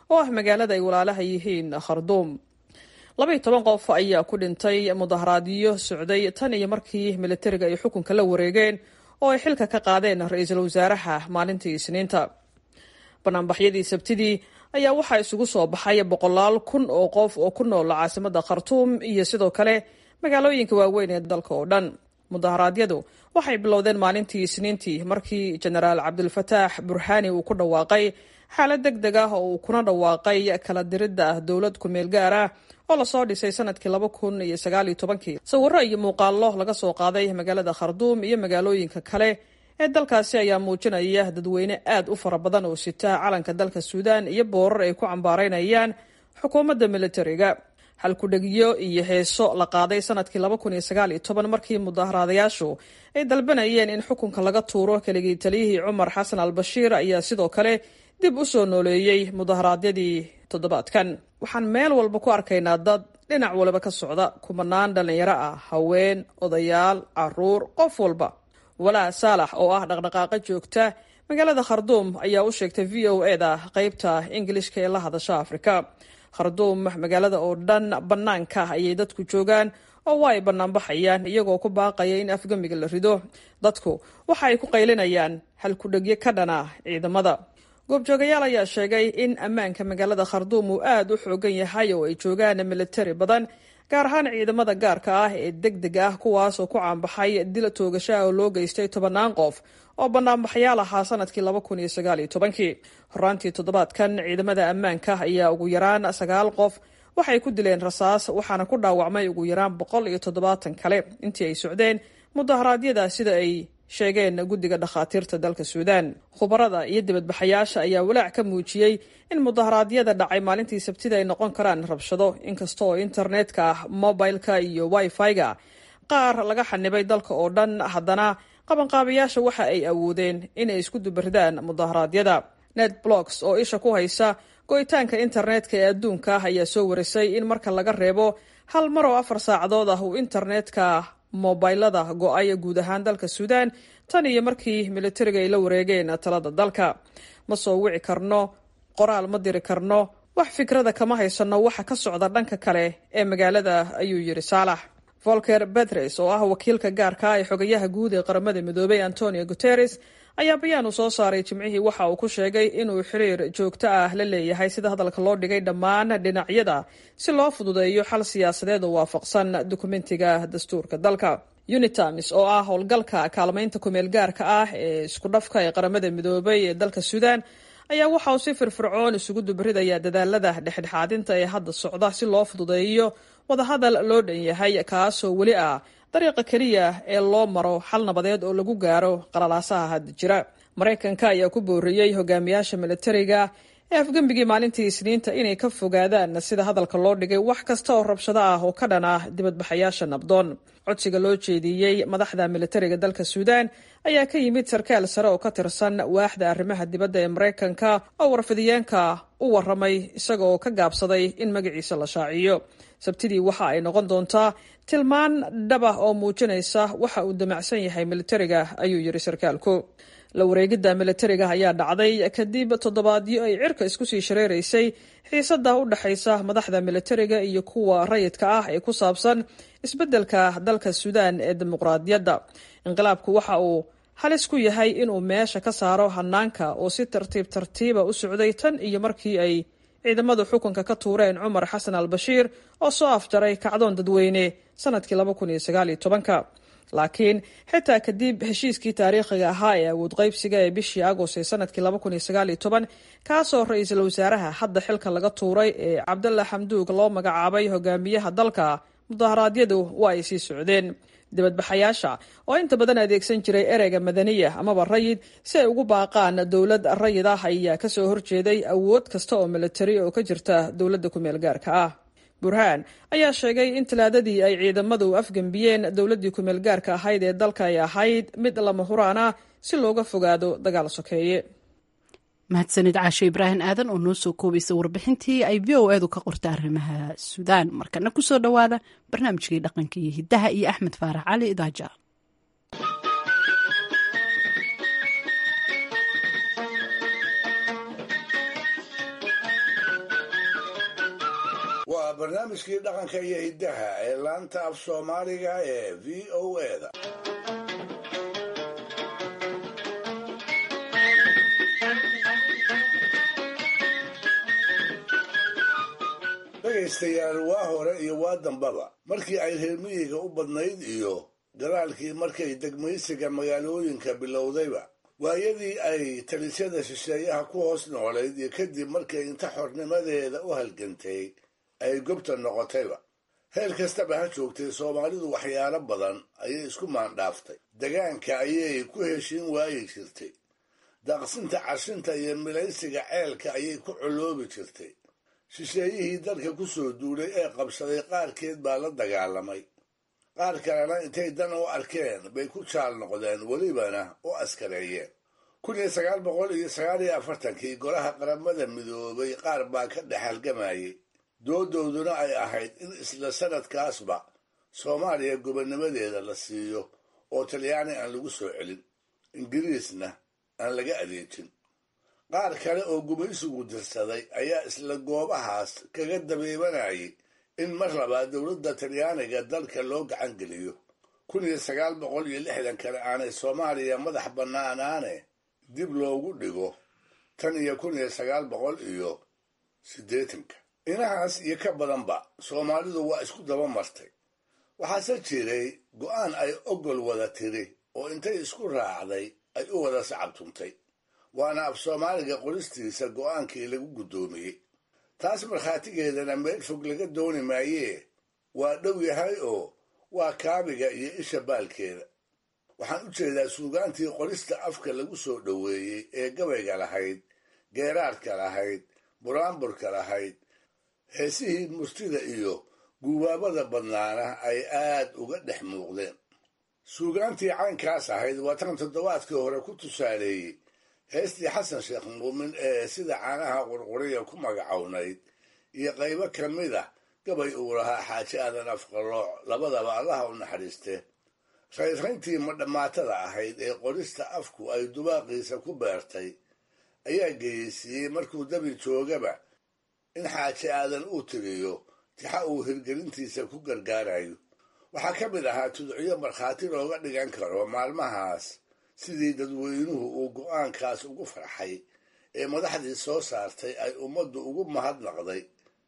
Speaker 17: oo ah magaalada ay walaalaha yihiin kharduum labaiyo toban qof ayaa ku dhintay mudaharaadyo socday tan iyo markii militariga ay xukunka la wareegeen oo ay xilka ka qaadeen ra-iisul wasaaraha maalintii isniinta banaanbaxyadii sabtidii ayaa waxaa isugu soo baxay boqolaal kun oo qof oo ku nool caasimada khartuum iyo sidoo kale magaalooyinka waaweyn ee dalka oo dhan mudaharaadyadu waxay bilowdeen maalintii isniintii markii jenaraal cabdulfataax burhaani uu ku dhawaaqay xaalad deg deg ah oo uu kuna dhawaaqay kala diridda dowlad ku-meel gaar ah oo lasoo dhisay sanadkii laba kun iyo sagaal iyo tobankii sawiro iyo muuqaallo laga soo qaaday magaalada kharduum iyo magaalooyinka kale ee dalkaasi ayaa muujinaya dadweyne aad u fara badan oo sita calanka dalka suudaan iyo boorar ay ku cambaaraynayaan xukuumadda militariga halkudhegiyo iyo heeso la qaaday sanadkii laba kun iyo sagaal iyo toban markii mudaharaadayaashu ay dalbanayeen in xukunka laga tuuro keligii taliyihii cumar xasan al bashiir ayaa sidoo kale dib u soo nooleeyey mudaharaadyadii toddobaadkan waxaan meel walba ku arkaynaa dad dhinac waliba ka socda kumanaan dhallinyaro ah haween odayaal caruur qof walba walaa saalax oo ah dhaqdhaqaaqa joogta magaalada kharduum ayaa u sheegtay v o e da qeybta ingilishka ee la hadasha afrika kharduum magaalada oo dhan bannaanka ayay dadku joogaan oo waa ay bannaanbaxayaan iyagoo ku baaqaya in afgamiga la rido dadku waxa ay ku qaylinayaan halkudhegyo ka dhana ciidamada goobjoogayaal ayaa sheegay in ammaanka magaalada kharduum uu aad u xoogan yahay oo ay joogaan militari badan gaar ahaan ciidamada gaarka ah ee deg deg ah kuwaas oo ku caanbaxay dil toogashaha oo loo geystay tobannaan qof oo banaanbaxyaal ahaa sanadkii laba kun iyo sagaal iyo tobankii horaantii toddobaadkan ciidamada ammaanka ayaa ugu yaraan sagaal qof waxay ku dileen rasaas waxaana ku dhaawacmay ugu yaraan boqol iyo toddobaatan kale intii ay socdeen mudaharaadyada sida ay sheegeen guddiga dhakhaatiirta dalka suudaan khubarada iyo dibadbaxayaasha ayaa walaac ka muujiyey in mudaharaadyada dhacay maalintii sabtida ay noqon karaan rabshado inkasta oo internetka mobileka iyo wifi-ga qaar laga xanibay dalka oo dhan haddana qabanqaabayaasha waxa ay awoodeen inay isku dubaridaan mudaharaadyada net blocks oo isha ku haysa go-itaanka internetka ee adduunka ah ayaa soo warisay in marka laga reebo hal mar oo afar saacadood ah uu internetka mobilada go-ay guud ahaan dalka suudaan tan iyo markii militariga ay la wareegeen talada dalka ma soo wici karno qoraal ma diri karno wax fikrada kama haysano waxa ka socda dhanka kale ee magaalada ayuu yiri saalax volker betres oo ah wakiilka gaarka ee xogayaha guud ee qaramada midoobay antonio guteres ayaa bayaan uu soo saaray jimcihii waxa uu ku sheegay inuu xiriir joogto ah la leeyahay sida hadalka loo dhigay dhammaan dhinacyada si loo fududeeyo xal siyaasadeed oo waafaqsan dukumentiga dastuurka dalka unitamis oo ah howlgalka kaalmaynta kumeel gaarka ah ee isku dhafka ee qaramada midoobay ee dalka suudaan ayaa waxa uu si firfircoon isugu dubridaya dadaalada dhexdhexaadinta ee hadda socda si loo fududeeyo wadahadal loo dhan yahay kaasoo weli ah dariiqa keliya ee loo maro xal nabadeed oo lagu gaaro qalalaasaha hadda jira maraykanka ayaa ku booriyey hogaamiyaasha militariga ee afgembigii maalintii isniinta inay ka fogaadaan sida hadalka loo dhigay wax kasta oo rabshado ah oo ka dhan ah dibadbaxayaasha nabdoon codsiga loo jeediyey madaxda militariga dalka suudaan ayaa ka yimid sarkaal sare oo ka tirsan waaxda arrimaha dibadda ee maraykanka oo warfidiyeenka u waramay isaga oo ka gaabsaday in magaciisa la shaaciyo sabtidii waxa ay noqon doontaa tilmaan dhabah oo muujinaysa waxa uu damacsan yahay militariga ayuu yiri sarkaalku la wareegidda militariga ayaa dhacday kadib toddobaadyo ay cirka isku sii shareeraysay xiisada u dhexaysa madaxda militariga iyo kuwa rayidka ah ee ku saabsan isbeddelka dalka suudaan ee dimuqraadiyadda inqilaabku waxa uu halis ku yahay inuu meesha ka saaro hanaanka oo si tartiib tartiiba u socday tan iyo markii ay ciidamadu xukunka ka tuureen cumar xasan al bashiir oo soo afjaray kacdoon dadweyne sanadkii laba kun iyo sagaal iyo tobanka laakiin xitaa kadib heshiiskii taariikhiga ahaa ee awood qaybsiga ee bishii agost ee sanadkii laba kun iyo sagaal iyo toban kaasoo ra-iisul wasaaraha hadda xilka laga tuuray ee cabdalla xamduug loo magacaabay hogaamiyaha dalka mudaharaadyadu waa ay sii socdeen dibadbaxayaasha oo inta badan adeegsan jiray ereyga madaniya amaba rayid si ay ugu baaqaan dowlad rayid ah ayaa kasoo horjeeday awood kasta oo militari oo ka jirta dowladda kumeel gaarka ah burhaan ayaa sheegay in talaadadii ay ciidamadu afgembiyeen dowladdii kumeel gaarka ahayd ee dalka ay ahayd mid lama huraan ah si looga fogaado dagaal sokeeye
Speaker 1: mahadsanid caashe ibraahim aadan oo noo soo koobaysa warbixintii ay v o edu ka qorta arrimaha suudaan markana kusoo dhowaada barnaamijkii dhaqanka iyo hiddaha iyo axmed faarax cali idaaja
Speaker 3: barnaamijkii dhaqanka iyo hiddaha ee laanta af soomaaliga ee v o eda dhegaystayaal waa hore iyo waa dambaba markii ay reer miyiga u badnayd iyo gadaalkii markay degmaysiga magaalooyinka bilowdayba waayadii ay talisyada shisheeyaha ku hoos noolayd iyo kadib markay inta xornimadeeda u halgantay ay gobta noqotayba heel kastaba ha joogtay soomaalidu waxyaalo badan ayay isku maandhaaftay degaanka ayay ku heshiin waayi jirtay daaqsinta cashinta iyo milaysiga ceelka ayay ku coloobi jirtay shisheeyihii dalka ku soo duulay ee qabsaday qaarkeed baa la dagaalamay qaar kalena intay dan u arkeen bay ku jaal noqdeen welibana u askareeyeen kun iyo sagaal boqol iyo sagaal iyo afartankii golaha qaramada midoobay qaar baa ka dhex halgamayay doodooduna ay ahayd in isla sanadkaasba soomaaliya gobonnimadeeda la siiyo oo talyaani aan lagu soo celin ingiriisna aan laga adeejin qaar kale oo gumaysigu dirsaday ayaa isla goobahaas kaga dabeebanayay in mar labaad dowladda talyaaniga dalka loo gacan geliyo kun iyo sagaal boqol iyo lixdan kale aanay soomaaliya madax bannaanaane dib loogu dhigo tan iyo kun iyo sagaal boqol iyo siddeetanka inahaas iyo ka badanba soomaalidu waa isku daba martay waxaase jiray go'aan ay ogol wada tiri oo intay isku raacday ay u wada sacabtuntay waana af soomaaliga qoristiisa go'aankii lagu guddoomiyey taas markhaatigeedana meel fog laga dooni maayee waa dhow yahay oo waa kaabiga iyo isha baalkeeda waxaan u jeedaa suugaantii qorista afka lagu soo dhoweeyey ee gabayga lahayd geeraarka lahayd buraanburka lahayd heesihii murtida iyo guubaabada badnaana ay aad uga dhex muuqdeen suugaantii caynkaas ahayd waa tan toddobaadkii hore ku tusaaleeyey heestii xasan sheekh muumin ee sida caanaha qurquriya ku magacownayd iyo qaybo ka mid a gabay uu lahaa xaaji aadan afqalooc labadaba allaha u naxariiste raynrayntii madhammaatada ahayd ee qorista afku ay dubaaqiisa ku beertay ayaa geyeysiiyey markuu dabi joogaba in xaaji aadan uu tiriyo tixa uu hirgelintiisa ku gargaarayo waxaa ka mid ahaa tudciyo markhaati looga dhigan karo maalmahaas sidii dadweynuhu uu go'aankaas ugu farxay ee madaxdii soo saartay ay ummaddu ugu mahadnaqday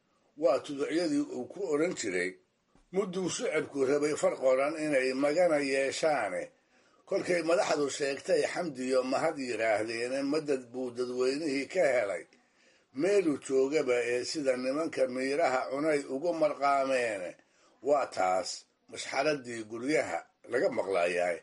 Speaker 3: waa tuducyadii uu ku odhan jiray mudduu shicibku rabay far qoran inay magana yeeshaane kolkay madaxdu sheegtay xamdiyo mahad yidhaahdeene madad buu dadweynihii ka helay meeluu joogaba ee sida nimanka miiraha cunay ugu marqaameene waa taas mashxaradii guryaha laga maqlayaay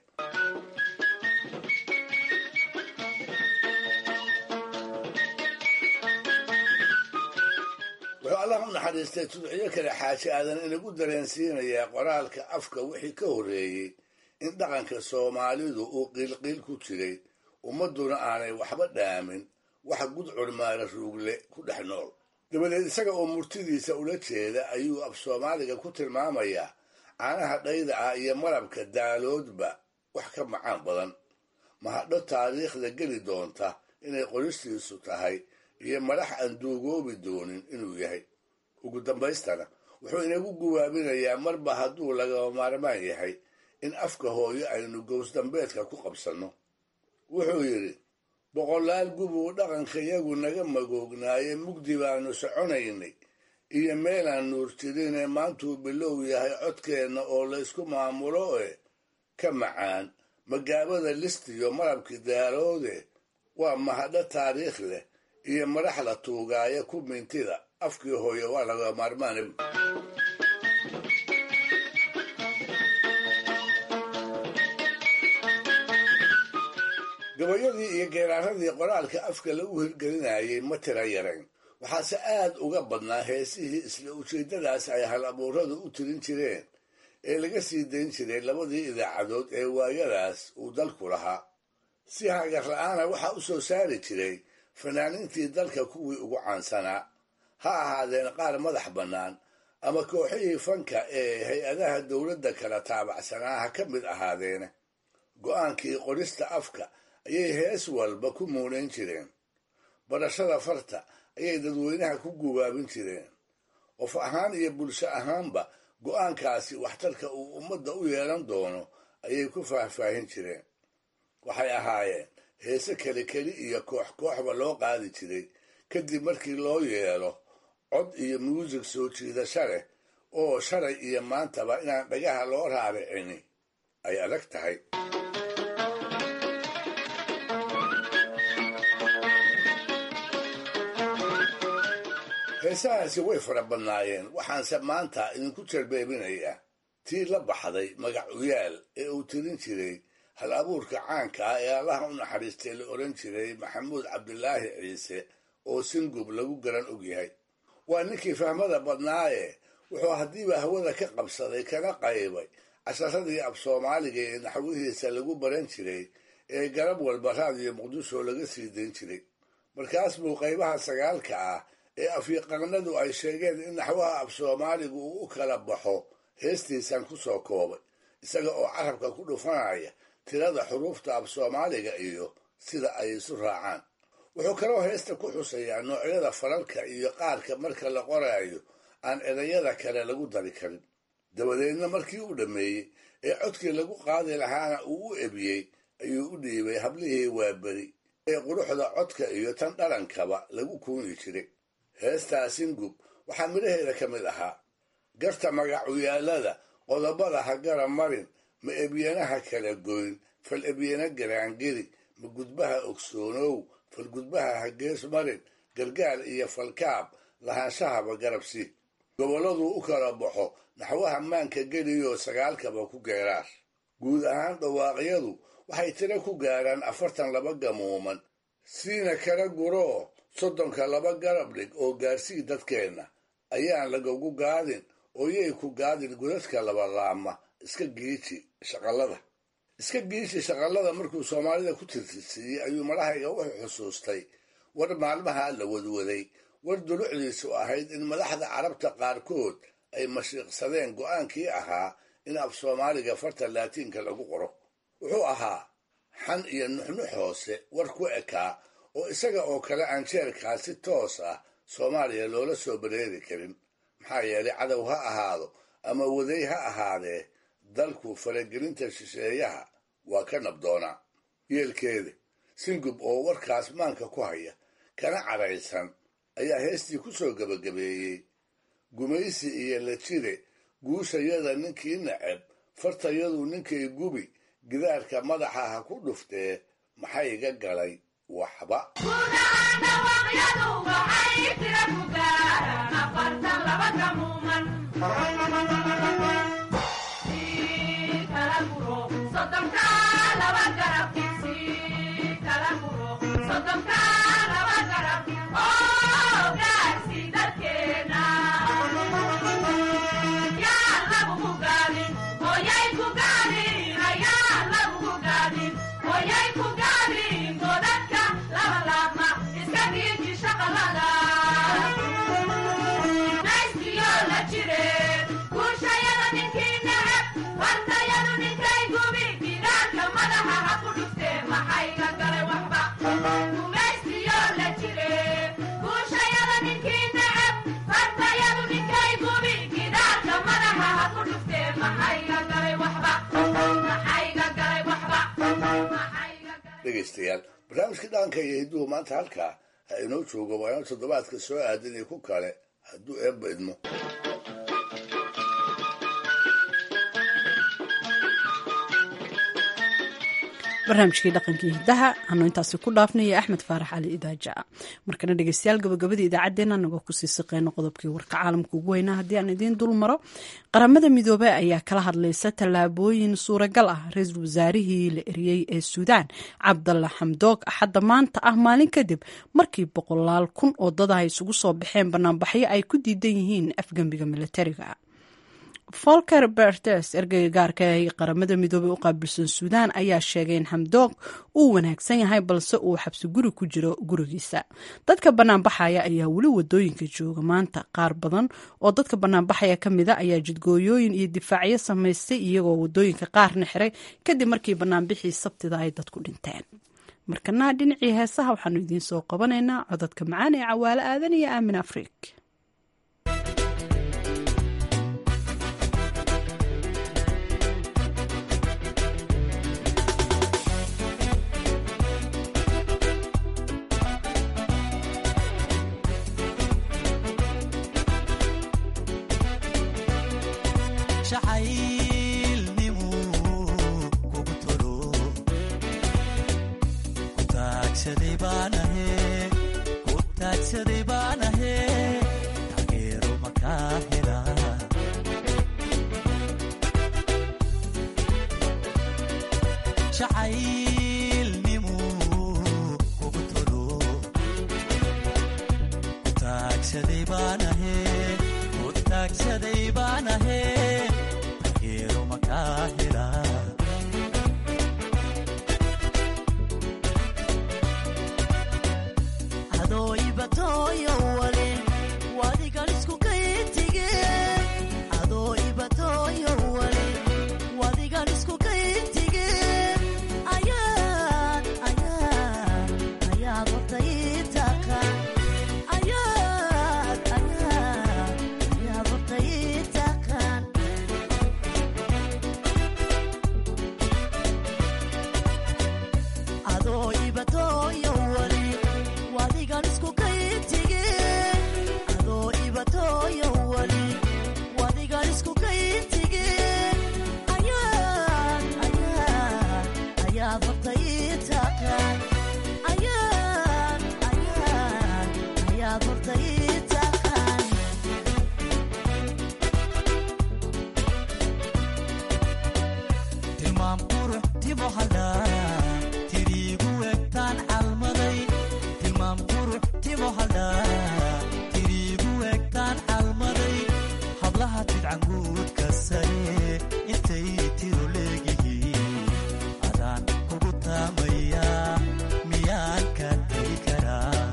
Speaker 3: wuxuu allah u naxariistay tudciyo kale xaaji aadan inagu dareensiinayaa qoraalka afka wixii ka horreeyey in dhaqanka soomaalidu uu qiilqiil ku jiray ummadduna aanay waxba dhaamin wax gudcur maara ruugle ku dhex nool dabadeed isaga oo murtidiisa ula jeeda ayuu af soomaaliga ku tilmaamayaa caanaha dhayda ah iyo malabka daaloodba wax ka macaan badan mahadho taariikhda geli doonta inay qoristiisu tahay iyo madax aan duugoobi doonin inuu yahay ugu dambaystana wuxuu inagu guwaabinayaa marba hadduu lagaba maarmaan yahay in afka hooyo aynu gowsdambeedka ku qabsanno wuxuu yidhi boqolaal gubuu dhaqankayagu naga magoognaaye mugdi baanu soconaynay iyo meelaan nuur jirinee maantuu bilow yahay codkeenna oo laysku maamulo e ka macaan magaabada listiyo malabki daaloode waa mahadho taariikh leh iyo madax la tuugaaya ku mintida afkii hooye waa laga maarmaana gabayadii iyo geeraaradii qoraalka afka lagu hirgelinayay ma tira yarayn waxaase aad uga badnaa heesihii isla ujeeddadaas ay hal abuuradu u tirin jireen ee laga sii dayn jiray labadii idaacadood ee waayadaas uu dalku lahaa si hagar la-aana waxaa u soo saari jiray fanaaniintii dalka kuwii ugu caansanaa ha ahaadeen qaar madax bannaan ama kooxihii fanka ee hay-adaha dowladda kala taabacsanaa ha ka mid ahaadeene go'aankii qorista afka ayay hees walba ku muunayn jireen barashada farta ayay dadweynaha ku gubaabin jireen qof ahaan iyo bulsho ahaanba go'aankaasi waxtarka uu ummadda u yeelan doono ayay ku faahfaahin jireen waxay ahaayeen heese keli keli iyo koox kooxba loo qaadi jiray kadib markii loo yeelo cod iyo muusig soo jiidasho leh oo shalay iyo maantaba inaan dhagaha loo raaricini ay adag tahay heesahaasi way fara badnaayeen waxaanse maanta idinku jarbeebinayaa tii la baxday magac uyaal ee uu tirin jiray hal abuurka caanka ah ee allaha u naxariistay la odhan jiray maxamuud cabdilaahi ciise oo singub lagu garan og yahay waa ninkii fahmada badnaaye wuxuu haddiiba hawada ka qabsaday kana qaybay casharadii af soomaaliga ee naxwihiisa lagu baran jiray ee garab walba raadiyo muqdisho laga sii dayn jiray markaas buu qaybaha sagaalka ah ee afyaqaanadu ay sheegeen in naxwaha af soomaaligu uu u kala baxo heestiisan ku soo koobay isaga oo carabka ku dhufanaya tirada xuruufta af soomaaliga iyo sida ay isu raacaan wuxuu kaloo heesta ku xusayaa noocyada falalka iyo qaarka marka la qoraayo aan erayada kale lagu dari karin dabadeedna markii uu dhammeeyey ee codkii lagu qaadi lahaana uu u ebiyey ayuu u dhiibay hablihii waaberi ee quruxda codka iyo tan dhalankaba lagu kuuni jiray heestaa singub waxaa midhaheeda ka mid ahaa garta magacuyaalada qodobada ha gara marin ma ebyanaha kala goyn fal ebyana garaangeli ma gudbaha ogsoonow fal gudbaha ha gees marin gargaal iyo falkaab lahaanshahaba garabsi gobolladuu u kala baxo naxwaha maanka geliyoo sagaalkaba ku geeraar guud ahaan dhawaaqyadu waxay tiro ku gaaraan afartan laba gamuuman siina kala guroo soddonka laba garab dhig oo gaarsii dadkeenna ayaan lagagu gaadin oo yay ku gaadin godadka labalaama iska giiji shaqallada iska giiji shaqallada markuu soomaalida ku tirtirsiiyey ayuu madahayga wuxuu xusuustay war maalmaha la wadwaday war dulucdiisu ahayd in madaxda carabta qaarkood ay mashiiqsadeen go'aankii ahaa in af soomaaliga farta laatiinka lagu qoro wuxuu ahaa xan iyo nuxnux hoose war ku ekaa oo isaga oo kale aan jeerkaa si toos ah soomaaliya loola soo bareeri karin maxaa yeelay cadow ha ahaado ama waday ha ahaadee dalku faragelinta shisheeyaha waa ka nabdoonaa yeelkeeda singub oo warkaas maanka ku haya kana cadhaysan ayaa heestii ku soo gebagabeeyey gumaysi iyo lajire guushayada ninkii nacab fartayadu ninkay gubi gidaarka madaxa ha ku dhuftee maxay iga galay waxba dhegaystayaal barnaamijka dhaanka iyo hidduhu maanta halkaa ha inoo joogo waa inuu toddobaadka soo aadinay ku kale hadduu eebba idmo
Speaker 1: barnaamijkii dhaqankii hiddaha anu intaasi ku dhaafnaya axmed faarax cali idaaja markana dhegeystayaal gabagabadii idaacaddeenna anagoo kusii siqeyno qodobkii warka caalamka ugu weynaa haddii aan idiin dul maro qaramada midoobey ayaa kala hadlaysa tallaabooyin suuragal ah ra-iisul wasaarihii la eriyey ee suudaan cabdalla xamdoog axadda maanta ah maalin kadib markii boqolaal kun oo dada ay isugu soo baxeen banaanbaxyo ay ku diidan yihiin afgembiga militariga folker bertes ergeyga gaarka ee qaramada midoobey u qaabilsan suudaan ayaa sheegay in xamdoog uu wanaagsan yahay balse uu xabsi guri ku jiro gurigiisa dadka banaanbaxaya ayaa weli wadooyinka jooga maanta qaar badan oo dadka banaanbaxaya ka mida ayaa jidgooyooyin iyo difaacyo samaystay iyagoo wadooyinka qaarna xiray kadib markii banaanbixii sabtida ay dadku dhinteen markana dhinacii heesaha waxaanu idiin soo qabanaynaa codadka macaan ee cawaalo aadan iyo aamin afrig
Speaker 18: taagsaday baanahe ku taagsaday baanahe taageero makaa helaa jacaylnimu kugu tolo ku taagsaday baanahe ku taagsaday baanahe taageero makaa helaa adooibatoyo wale wadigan isku kayintige adoo ibatoyo wale wadigan isku kayintige ayaad ayaad ayaad horta ii taqaan ayaad ayaad ayaad horta ii taqaan adoo ibatoyo wale wadigan isku kayintige adoo ibatoyo wali wadigan isku kayintige ayaad ayaad ayaad horta ii taqaan ayaad ayaad ayaad horta ii taqaan tilmaam qurux timo hadhaa tiriigu egtaan calmaday tilmaam qurux timo hadhaa tiriigu egtaan calmaday hablaha tidcanguudka sare intay tiro leegihiin adaan kugu taamayaa miyaan ka tegi karaa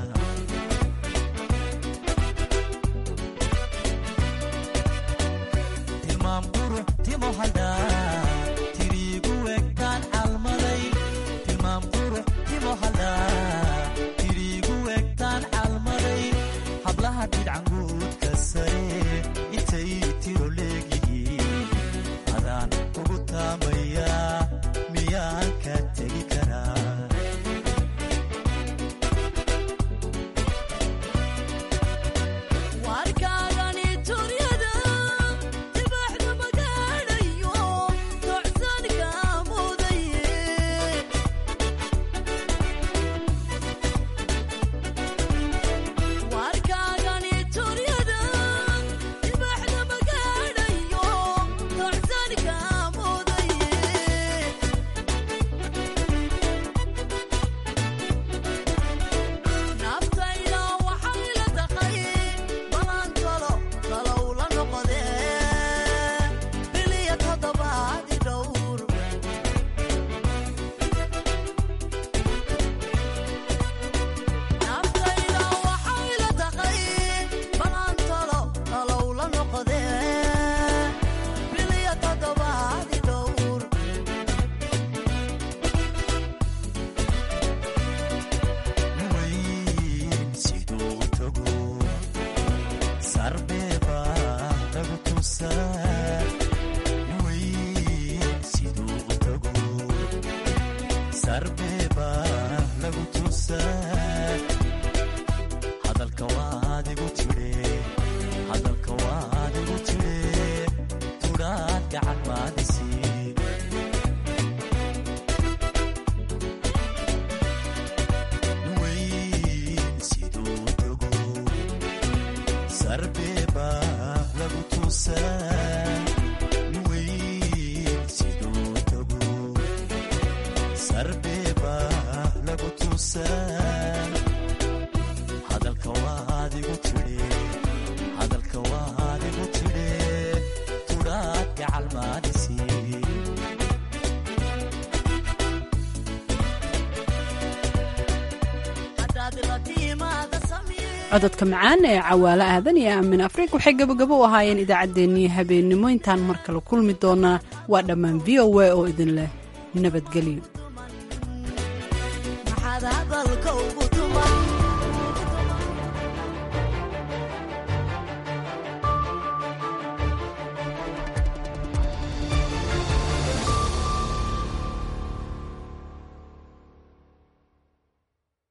Speaker 18: tilmaam qurux timo hadhaa tiriigu egtaan calmaday tilmaam qurux timo hadhaa tiriigu egtaan calmaday hablaha dhidcanguudka sare intay tiro leegihiin adaan kugu taamayaa miyaan ka tegi karaa warkaagani turyada tibaxda magaadhayo docsanka mudaye warkaagani turyada tibaxda magaadhayo docsanka mudaye naftayda waxay la taqay balantalo talow la noqodee biliya toddobaadi dhowr naftayda waxay la taqay balantalo talow la noqodee biliya toddobaadi dhowr siduu tago sarbeeba lagu tusaa weyn siduu tago sarbeeba lagu tusaa hadalka waad igu tidhe hadalka waad igu tidhe tudhaad gacan maadisi weyn siduu tago sarbeeba lagu tusaa weyn siduu tago sarbeeba lagu tusaa hadalka waad igu tidhe hadalka waad igu tidhe tudhaad gacal maadisi
Speaker 1: cododka macaan ee cawaalo aadan iyo aamin afriik waxay gabagabo u ahaayeen idaacaddeenii habeennimo intaan mar kale kulmi doonaa waa dhammaan v o a oo idin leh nabadgelyo
Speaker 18: maxaad hadalka ugu tuman